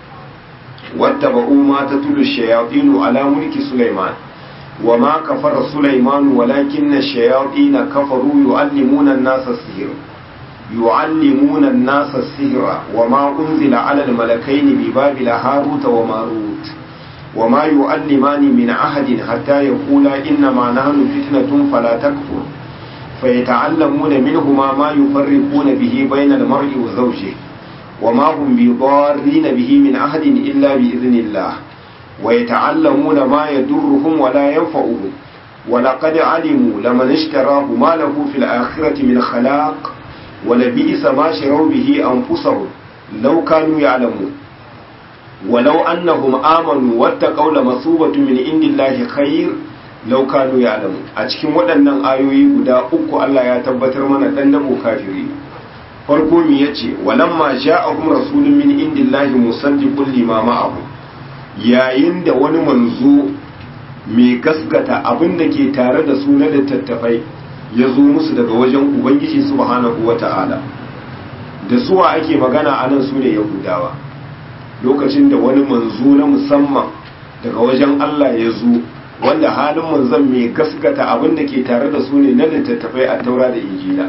wattaba'u ma tatlu ash-shayatin ala mulki sulaiman وما كفر سليمان ولكن الشياطين كفروا يعلمون الناس السحر يعلمون الناس السحر وما أنزل على الملكين ببابل هاروت وماروت وما يعلمان من أحد حتى يقولا إنما نحن فتنة فلا تكفر فيتعلمون منهما ما يفرقون به بين المرء وزوجه وما هم بضارين به من أحد إلا بإذن الله ويتعلمون ما يضرهم ولا ينفعهم ولقد علموا لمن اشتراه ما له في الآخرة من خلاق ولبئس ما شروا به أنفسهم لو كانوا يعلمون ولو أنهم آمنوا واتقوا لمثوبة من عند الله خير لو كانوا يعلمون أتكلم waɗannan ayoyi guda uku Allah ya tabbatar mana dan dabo kafiri farko mi yace walamma ja'ahum rasulun min indillahi musaddiqun lima ma'ahum yayin da wani manzo mai gaskata abin da ke tare da su na littattafai ya zo musu daga wajen ubangiji subhanahu wata'ala da suwa ake magana a nan su ne yahudawa lokacin da wani manzo na musamman daga wajen allah ya zo wanda halin manzon mai gaskata abin da ke tare da su ne na littattafai a taura da injila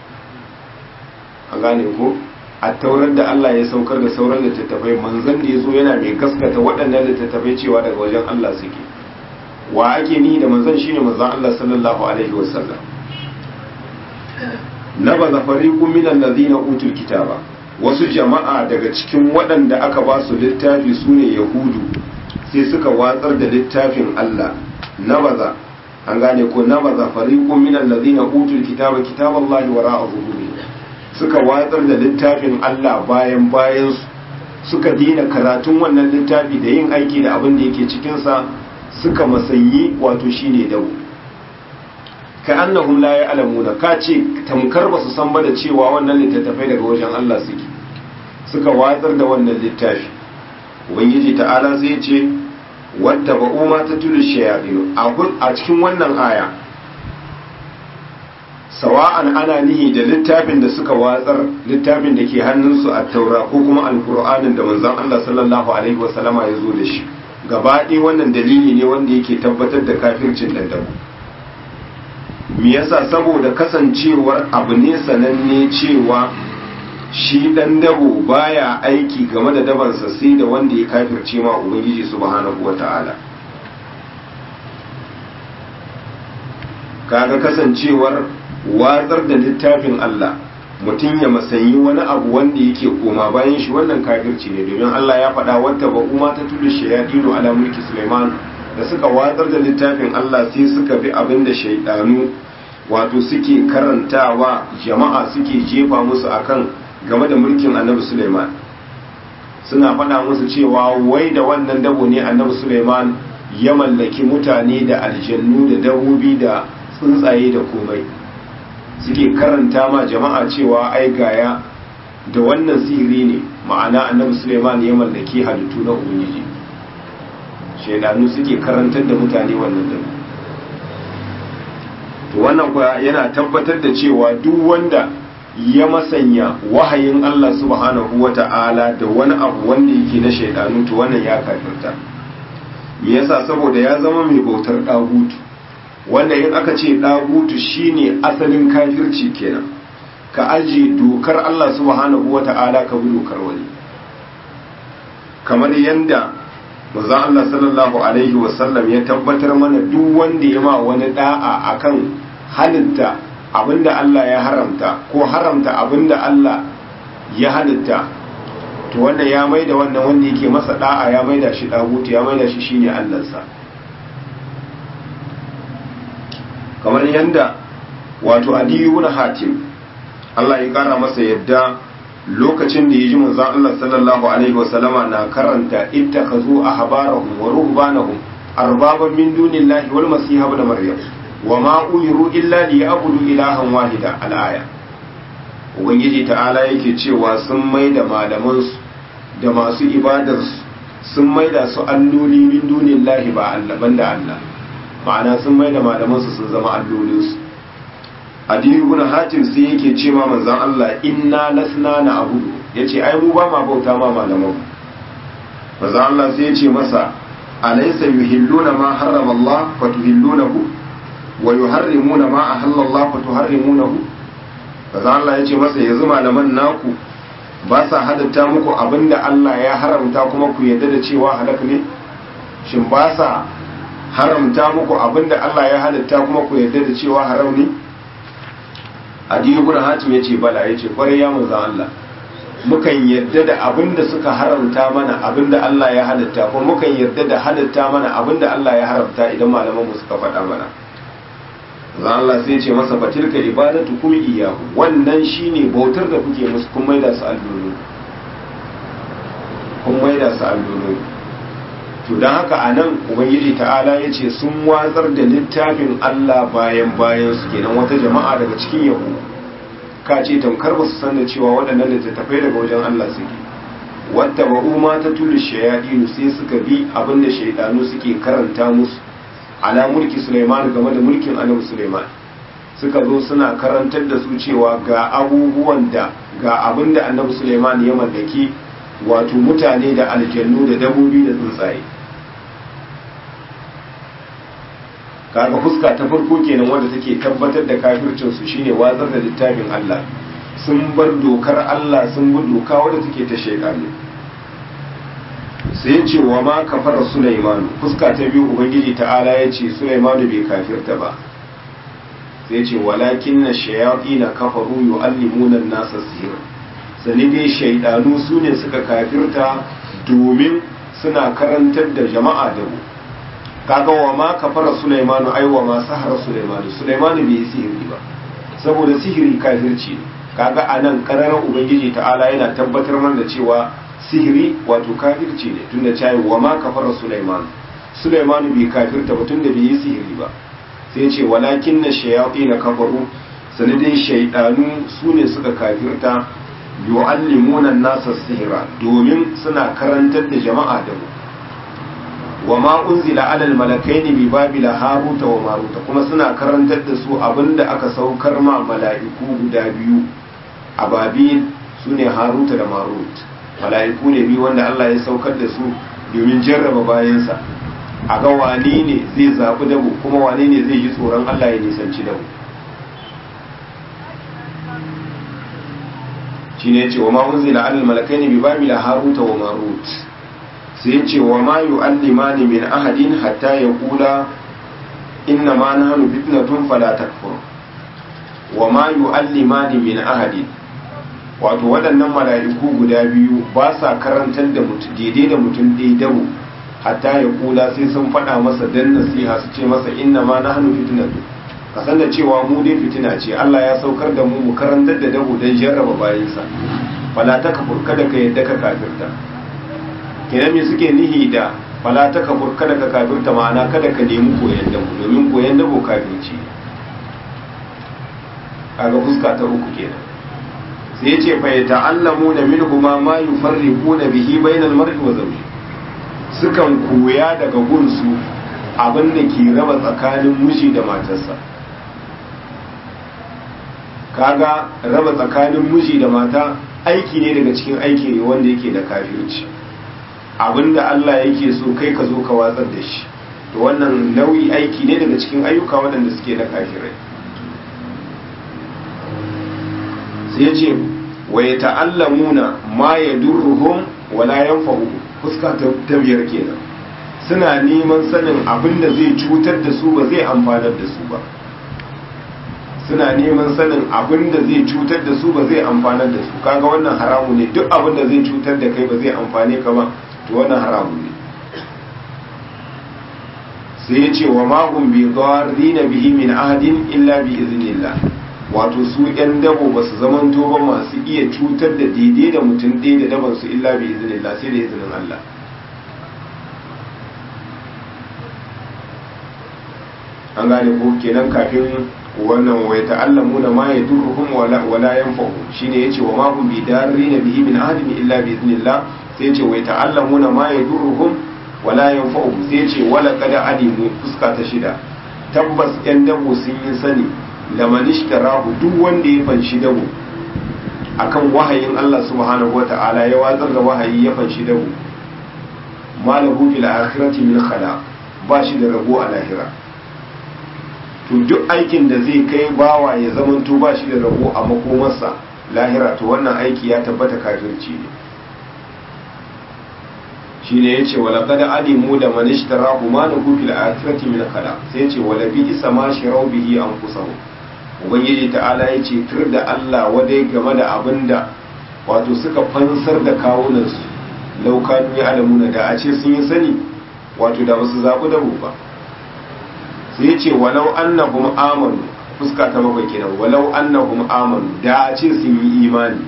an gane ko a taurar da Allah ya saukar da sauran littattafai manzon da ya zo yana mai gaskata waɗannan littattafai cewa daga wajen Allah suke wa ake ni da manzon shine manzon Allah sallallahu alaihi wasallam na ba zafariqu min allazina utul kitaba wasu jama'a daga cikin waɗanda aka ba su littafi sune yahudu sai suka watsar da littafin Allah na baza an gane ko na baza fariqu min allazina utul kitaba kitaballahi wara'a zuhurihim suka watsar da littafin Allah bayan bayan suka dina karatun wannan littafi da yin aiki da abin da yake cikinsa suka masanyi wato shine dawo ka annahum la ya'lamuna ka ce tamkar ba su san ba da cewa wannan littattafai daga wajen Allah suke suka watsar da wannan littafi ubangiji ta'ala sai ya ce wata ba'u ma ta tulu shayaɗinu a cikin wannan aya sawa'an ana nihi da littafin da suka watsar littafin da ke hannunsu a taura ko kuma alkur'anin da manzon Allah sallallahu alaihi wasallama ya zo da shi gabaɗaya wannan dalili ne wanda yake tabbatar da kafircin dandamu me yasa saboda kasancewar abu ne sananne cewa shi dan dabo baya aiki game da dabansa sai da wanda ya kafirce ma ubangiji subhanahu wata'ala kaga kasancewar watsar da littafin Allah mutum ya masanyi wani abu wanda yake koma bayan shi wannan kafirci ne domin Allah ya faɗa wata ba kuma ta tudu shayadinu ala mulki Sulaiman da suka watsar da littafin Allah sai suka bi abin da shaidanu wato suke karantawa jama'a suke jefa musu akan game da mulkin annabi Sulaiman suna faɗa musu cewa wai da wannan dabo ne annabi Sulaiman ya mallaki mutane da aljannu da dabobi da tsuntsaye da komai suke karanta ma jama'a cewa ai gaya da wannan sihiri ne ma'ana annabi Suleiman ya mallaki halittu na ubangiji shaidanu suke karantar da mutane wannan da to wannan kuwa yana tabbatar da cewa duk wanda ya masanya wahayin Allah subhanahu wata'ala da wani abu wanda yake na shaidanu to wannan ya kafirta me yasa saboda ya zama mai bautar dagutu wanda in aka ce ɗagutu shine asalin kafirci kenan ka aji dokar Allah subhanahu wa ta'ala ka bi dokar wani kamar yadda manzon Allah sallallahu alaihi wasallam ya tabbatar mana duk wanda ya ma wani da'a akan halitta abinda Allah ya haramta ko haramta abinda Allah ya halitta to wanda ya maida wannan wanda yake masa da'a ya maida shi dagutu ya maida shi shine Allahnsa kamar yanda wato Adi ibn Hatim Allah ya kara masa yadda lokacin da ya ji manzon Allah sallallahu alaihi wasallama na karanta ittakhazu ahbarahum wa ruhbanahum arbaban min dunillahi wal masih ibn maryam wa ma umiru illa liya'budu ilahan wahida al-aya ubangiji ta'ala yake cewa sun maida malaman su da masu ibadar su sun maida su alloli min dunillahi ba Allah banda Allah ma'ana sun maida malaman su sun zama allolin su adiyu ibn hatim sai yake ce ma manzon Allah inna lasna na abudu yace ai mu ba ma bauta ma malaman manzon Allah sai yace masa alaysa yuhilluna ma harrama Allah fa tuhillunahu wa yuharrimuna ma ahalla Allah fa tuharrimunahu manzon Allah yace masa yanzu malaman naku ba sa hadatta muku abinda Allah ya haramta kuma ku yadda da cewa halak ne shin ba sa haramta muku abinda Allah ya halatta kuma ku yadda da cewa haram ne adiyu ibn hatim yace bala yace kwarai ya manzo Allah mukan yarda da abinda suka haramta mana abinda Allah ya halatta ko mukan yarda da halatta mana abinda Allah ya haramta idan malaman mu suka faɗa mana manzo Allah sai yace masa fatilka ibadatu kum iyyahu wannan shine bautar da kuke musu kun maida su allolo kun maida su allolo to don haka a nan ubangiji ta'ala ya ce sun watsar da littafin Allah bayan bayan su kenan wata jama'a daga cikin yahu ka ce tamkar ba su san da cewa waɗannan littattafai daga wajen Allah suke wata ba'u ma ta tulu shayaɗinu sai suka bi abin da shaidanu suke karanta musu ala mulki Sulaiman game da mulkin annabi Sulaiman suka zo suna karantar da su cewa ga abubuwan da ga abin da annabi Sulaiman ya mallaki wato mutane da aljannu da dabobi da tsuntsaye kaga fuska ta farko kenan wanda take tabbatar da kafircin su shine watsar da littafin Allah sun bar dokar Allah sun bi doka wadda take ta shaytani sai ce wa ma kafara Sulaiman fuska ta biyu ubangiji ta'ala ya ce Sulaiman bai kafirta ba sai ce walakinna shayatin kafaru yu'allimuna an-nasa sihr sani dai shaidanu su ne suka kafirta domin suna karantar da jama'a da mu kaga wa ma kafara Sulaimanu ai wa ma sahara Sulaimanu Sulaimanu bai yi sihiri ba saboda sihiri kafirci ne kaga anan kararar ubangiji ta'ala yana tabbatar mana da cewa sihiri wato kafirci ne tunda cewa wa ma kafara Sulaimanu Sulaimanu bai kafirta ba tunda bai yi sihiri ba sai ce walakin na shayatin kafaru sanadin shaidanu su ne suka kafirta yu'allimuna nasa sihira domin suna karantar da jama'a da mu wa ma unzila alal malakaini bi babila haruta wa maruta kuma suna karantar da su abinda aka saukar ma mala'iku guda biyu a babil sune haruta da marut mala'iku ne biyu wanda Allah ya saukar da su domin jarraba bayansa a ga wane ne zai zaɓi dabo kuma wane ne zai ji tsoron Allah ya nisanci dabo shi ne ce wa ma unzila alal malakaini bi babila haruta wa marut sai ce wa ma yu'allimani min ahadin hatta yaqula inna ma nahnu fitnatun fala takfur wa ma yu'allimani min ahadin wato waɗannan mala'iku guda biyu ba sa karantar da mutum daidai da mutum daidau hatta ya kula sai sun faɗa masa dan nasiha su ce masa inna ma nahnu fitnatun ka san da cewa mu dai fitina ce Allah ya saukar da mu mu karantar da dabu don jarraba bayansa fala ta kafur kada ka yadda ka kafirta kenan me suke nihi da fala ta kafur kada ka kafirta ma'ana kada ka nemi koyan dabu domin koyan dabu kafirci kaga fuska ta uku kenan sai ya ce fa yata'allamuna minhuma ma yufarriquna bihi bainal mar'i wa zawji sukan koya daga gunsu abin da ke raba tsakanin miji da matarsa kaga raba tsakanin miji da mata aiki ne daga cikin aiki ne wanda yake da kafirci abinda Allah yake so kai ka zo ka watsar da shi to wannan nau'i aiki ne daga cikin ayyuka waɗanda suke da kafirai sai ya ce wa ya ta'allamuna ma ya durruhum wala yanfa'uhum fuska ta biyar kenan suna neman sanin abin da zai cutar da su ba zai amfanar da su ba suna neman sanin abin da zai cutar da su ba zai amfanar da su kaga wannan haramu ne duk abin da zai cutar da kai ba zai amfane ka ba to wannan haramu ne sai ya ce wa mahum bi na bihi min ahadin illa bi iznillah wato su yan dabo ba su zamanto ba masu iya cutar da daidai da mutum ɗaya da daban su illa bi iznillah sai da izinin Allah an gane ko kenan kafin wannan wai ta'allamu na ma yadurruhum wala wala yanfa'u shine yace wa ma hum bidarrina bihi min ahadin illa bi idnillah sai yace wai ta'allamu na ma yadurruhum wala yanfa'u sai yace wala qad alimu fuska ta shida tabbas yan dabo sun yi sani da manishtarahu duk wanda ya fanshi dabo akan wahayin Allah subhanahu wata'ala ya watsar da wahayi ya fanshi dabo malahu fil akhirati min khala ba shi da rabo a lahira to duk aikin da zai kai bawa ya zamanto ba shi da rabo a makomarsa lahira to wannan aiki ya tabbata kafirci ne shi ne ya ce wala kada alimu da manishtara kuma na gufil akhirati min khala sai ya ce wala bi isa ma shirau bihi an kusahu ubangiji ta'ala ya ce tur da Allah wadai game da abin da wato suka fansar da kawunansu laukanu ya alamuna da a ce sun yi sani wato da basu zaɓi da ba sai ya ce walau annahum amanu fuska ta bakwai kenan walau annahum amanu da a ce sun yi imani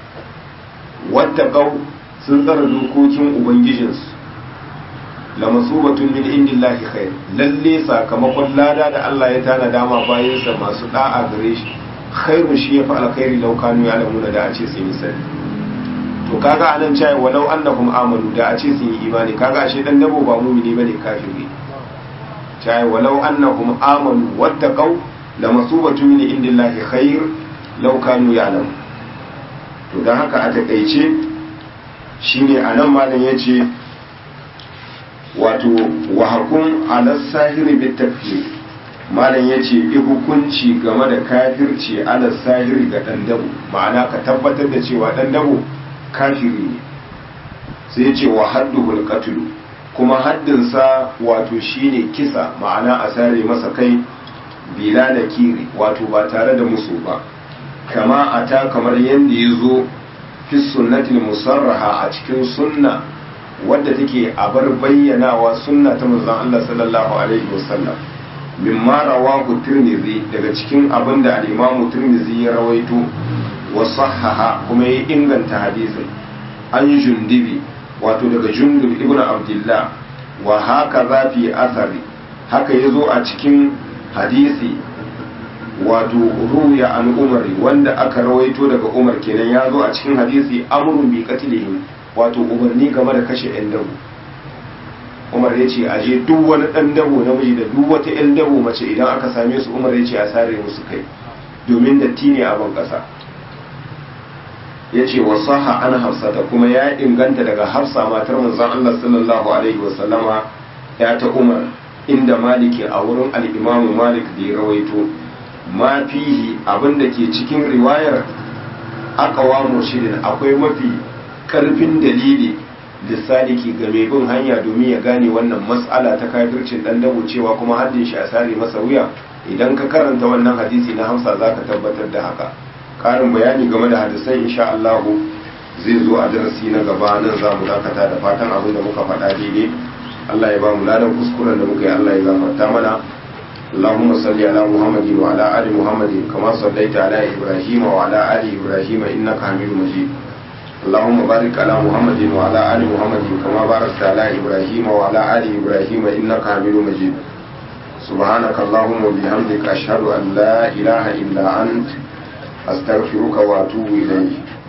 wattaqau sun tsara dokokin ubangijinsu la masubatun min indillahi khair lalle sakamakon lada da Allah ya tana dama bayan sa masu da'a gare shi khairu shi ya fa alkhairi law kanu ya'lamuna da a ce sun yi sani to kaga anan cewa walau annahum amanu da a ce sun yi imani kaga ashe dan dabo ba mumini bane kafiri cai walau annahum amanu wattaqau lamasubatu min indillahi khair law kanu ya'lam to dan haka a takeice shine anan malam yace wato wa hakum ala sahiri bit takfir malam yace yi hukunci game da kafirci ala sahiri ga dan dabo ma'ana ka tabbatar da cewa dan dabo kafiri ne sai yace wa hadduhul qatl kuma haddinsa wato shine kisa ma'ana a sare masa kai bila da kiri wato ba tare da musu ba kama a ta kamar yadda ya zo fi sunnatin musarraha a cikin sunna wadda take a bar bayyanawa sunna ta manzon Allah sallallahu alaihi wasallam mimma rawahu tirmidhi daga cikin abin da al-imamu tirmidhi ya rawaito wa sahaha kuma ya inganta hadisin an jundibi wato daga jundub ibn abdullah wa haka za fi asari haka ya zo a cikin hadisi wato ruya an umari wanda aka rawaito daga umar kenan ya zo a cikin hadisi amrun bi qatlihim wato umarni game da kashe yan dabo umar ya ce aje duk wani dan dabo namiji da duk wata yan dabo mace idan aka same su umar ya ce a sare musu kai domin datti ne a ban kasa ya ce wa saha an hafsata kuma ya inganta daga hafsa matar manzon Allah sallallahu alaihi wasallama ya ta umar inda maliki a wurin al'imamu malik da ya rawaito ma fihi abinda ke cikin riwayar akawa murshidin akwai mafi karfin dalili lissaliki ga mai bin hanya domin ya gane wannan mas'ala ta kafircin dan dabo cewa kuma haddin shi a sare masa wuya idan ka karanta wannan hadisi na hamsa zaka tabbatar da haka karin bayani game da hadisai insha Allah zai zo a darasi na gaba nan za mu dakata da fatan abin da muka faɗa daidai Allah ya ba mu ladan kuskuren da muka yi Allah ya gafarta mana اللهم صل على محمد وعلى آل محمد كما صليت على إبراهيم وعلى آل إبراهيم إنك حميد مجيد اللهم بارك على محمد وعلى آل محمد كما باركت على إبراهيم وعلى آل إبراهيم إنك حميد مجيد سبحانك اللهم وبحمدك أشهد أن لا إله إلا أنت أستغفرك وأتوب إليك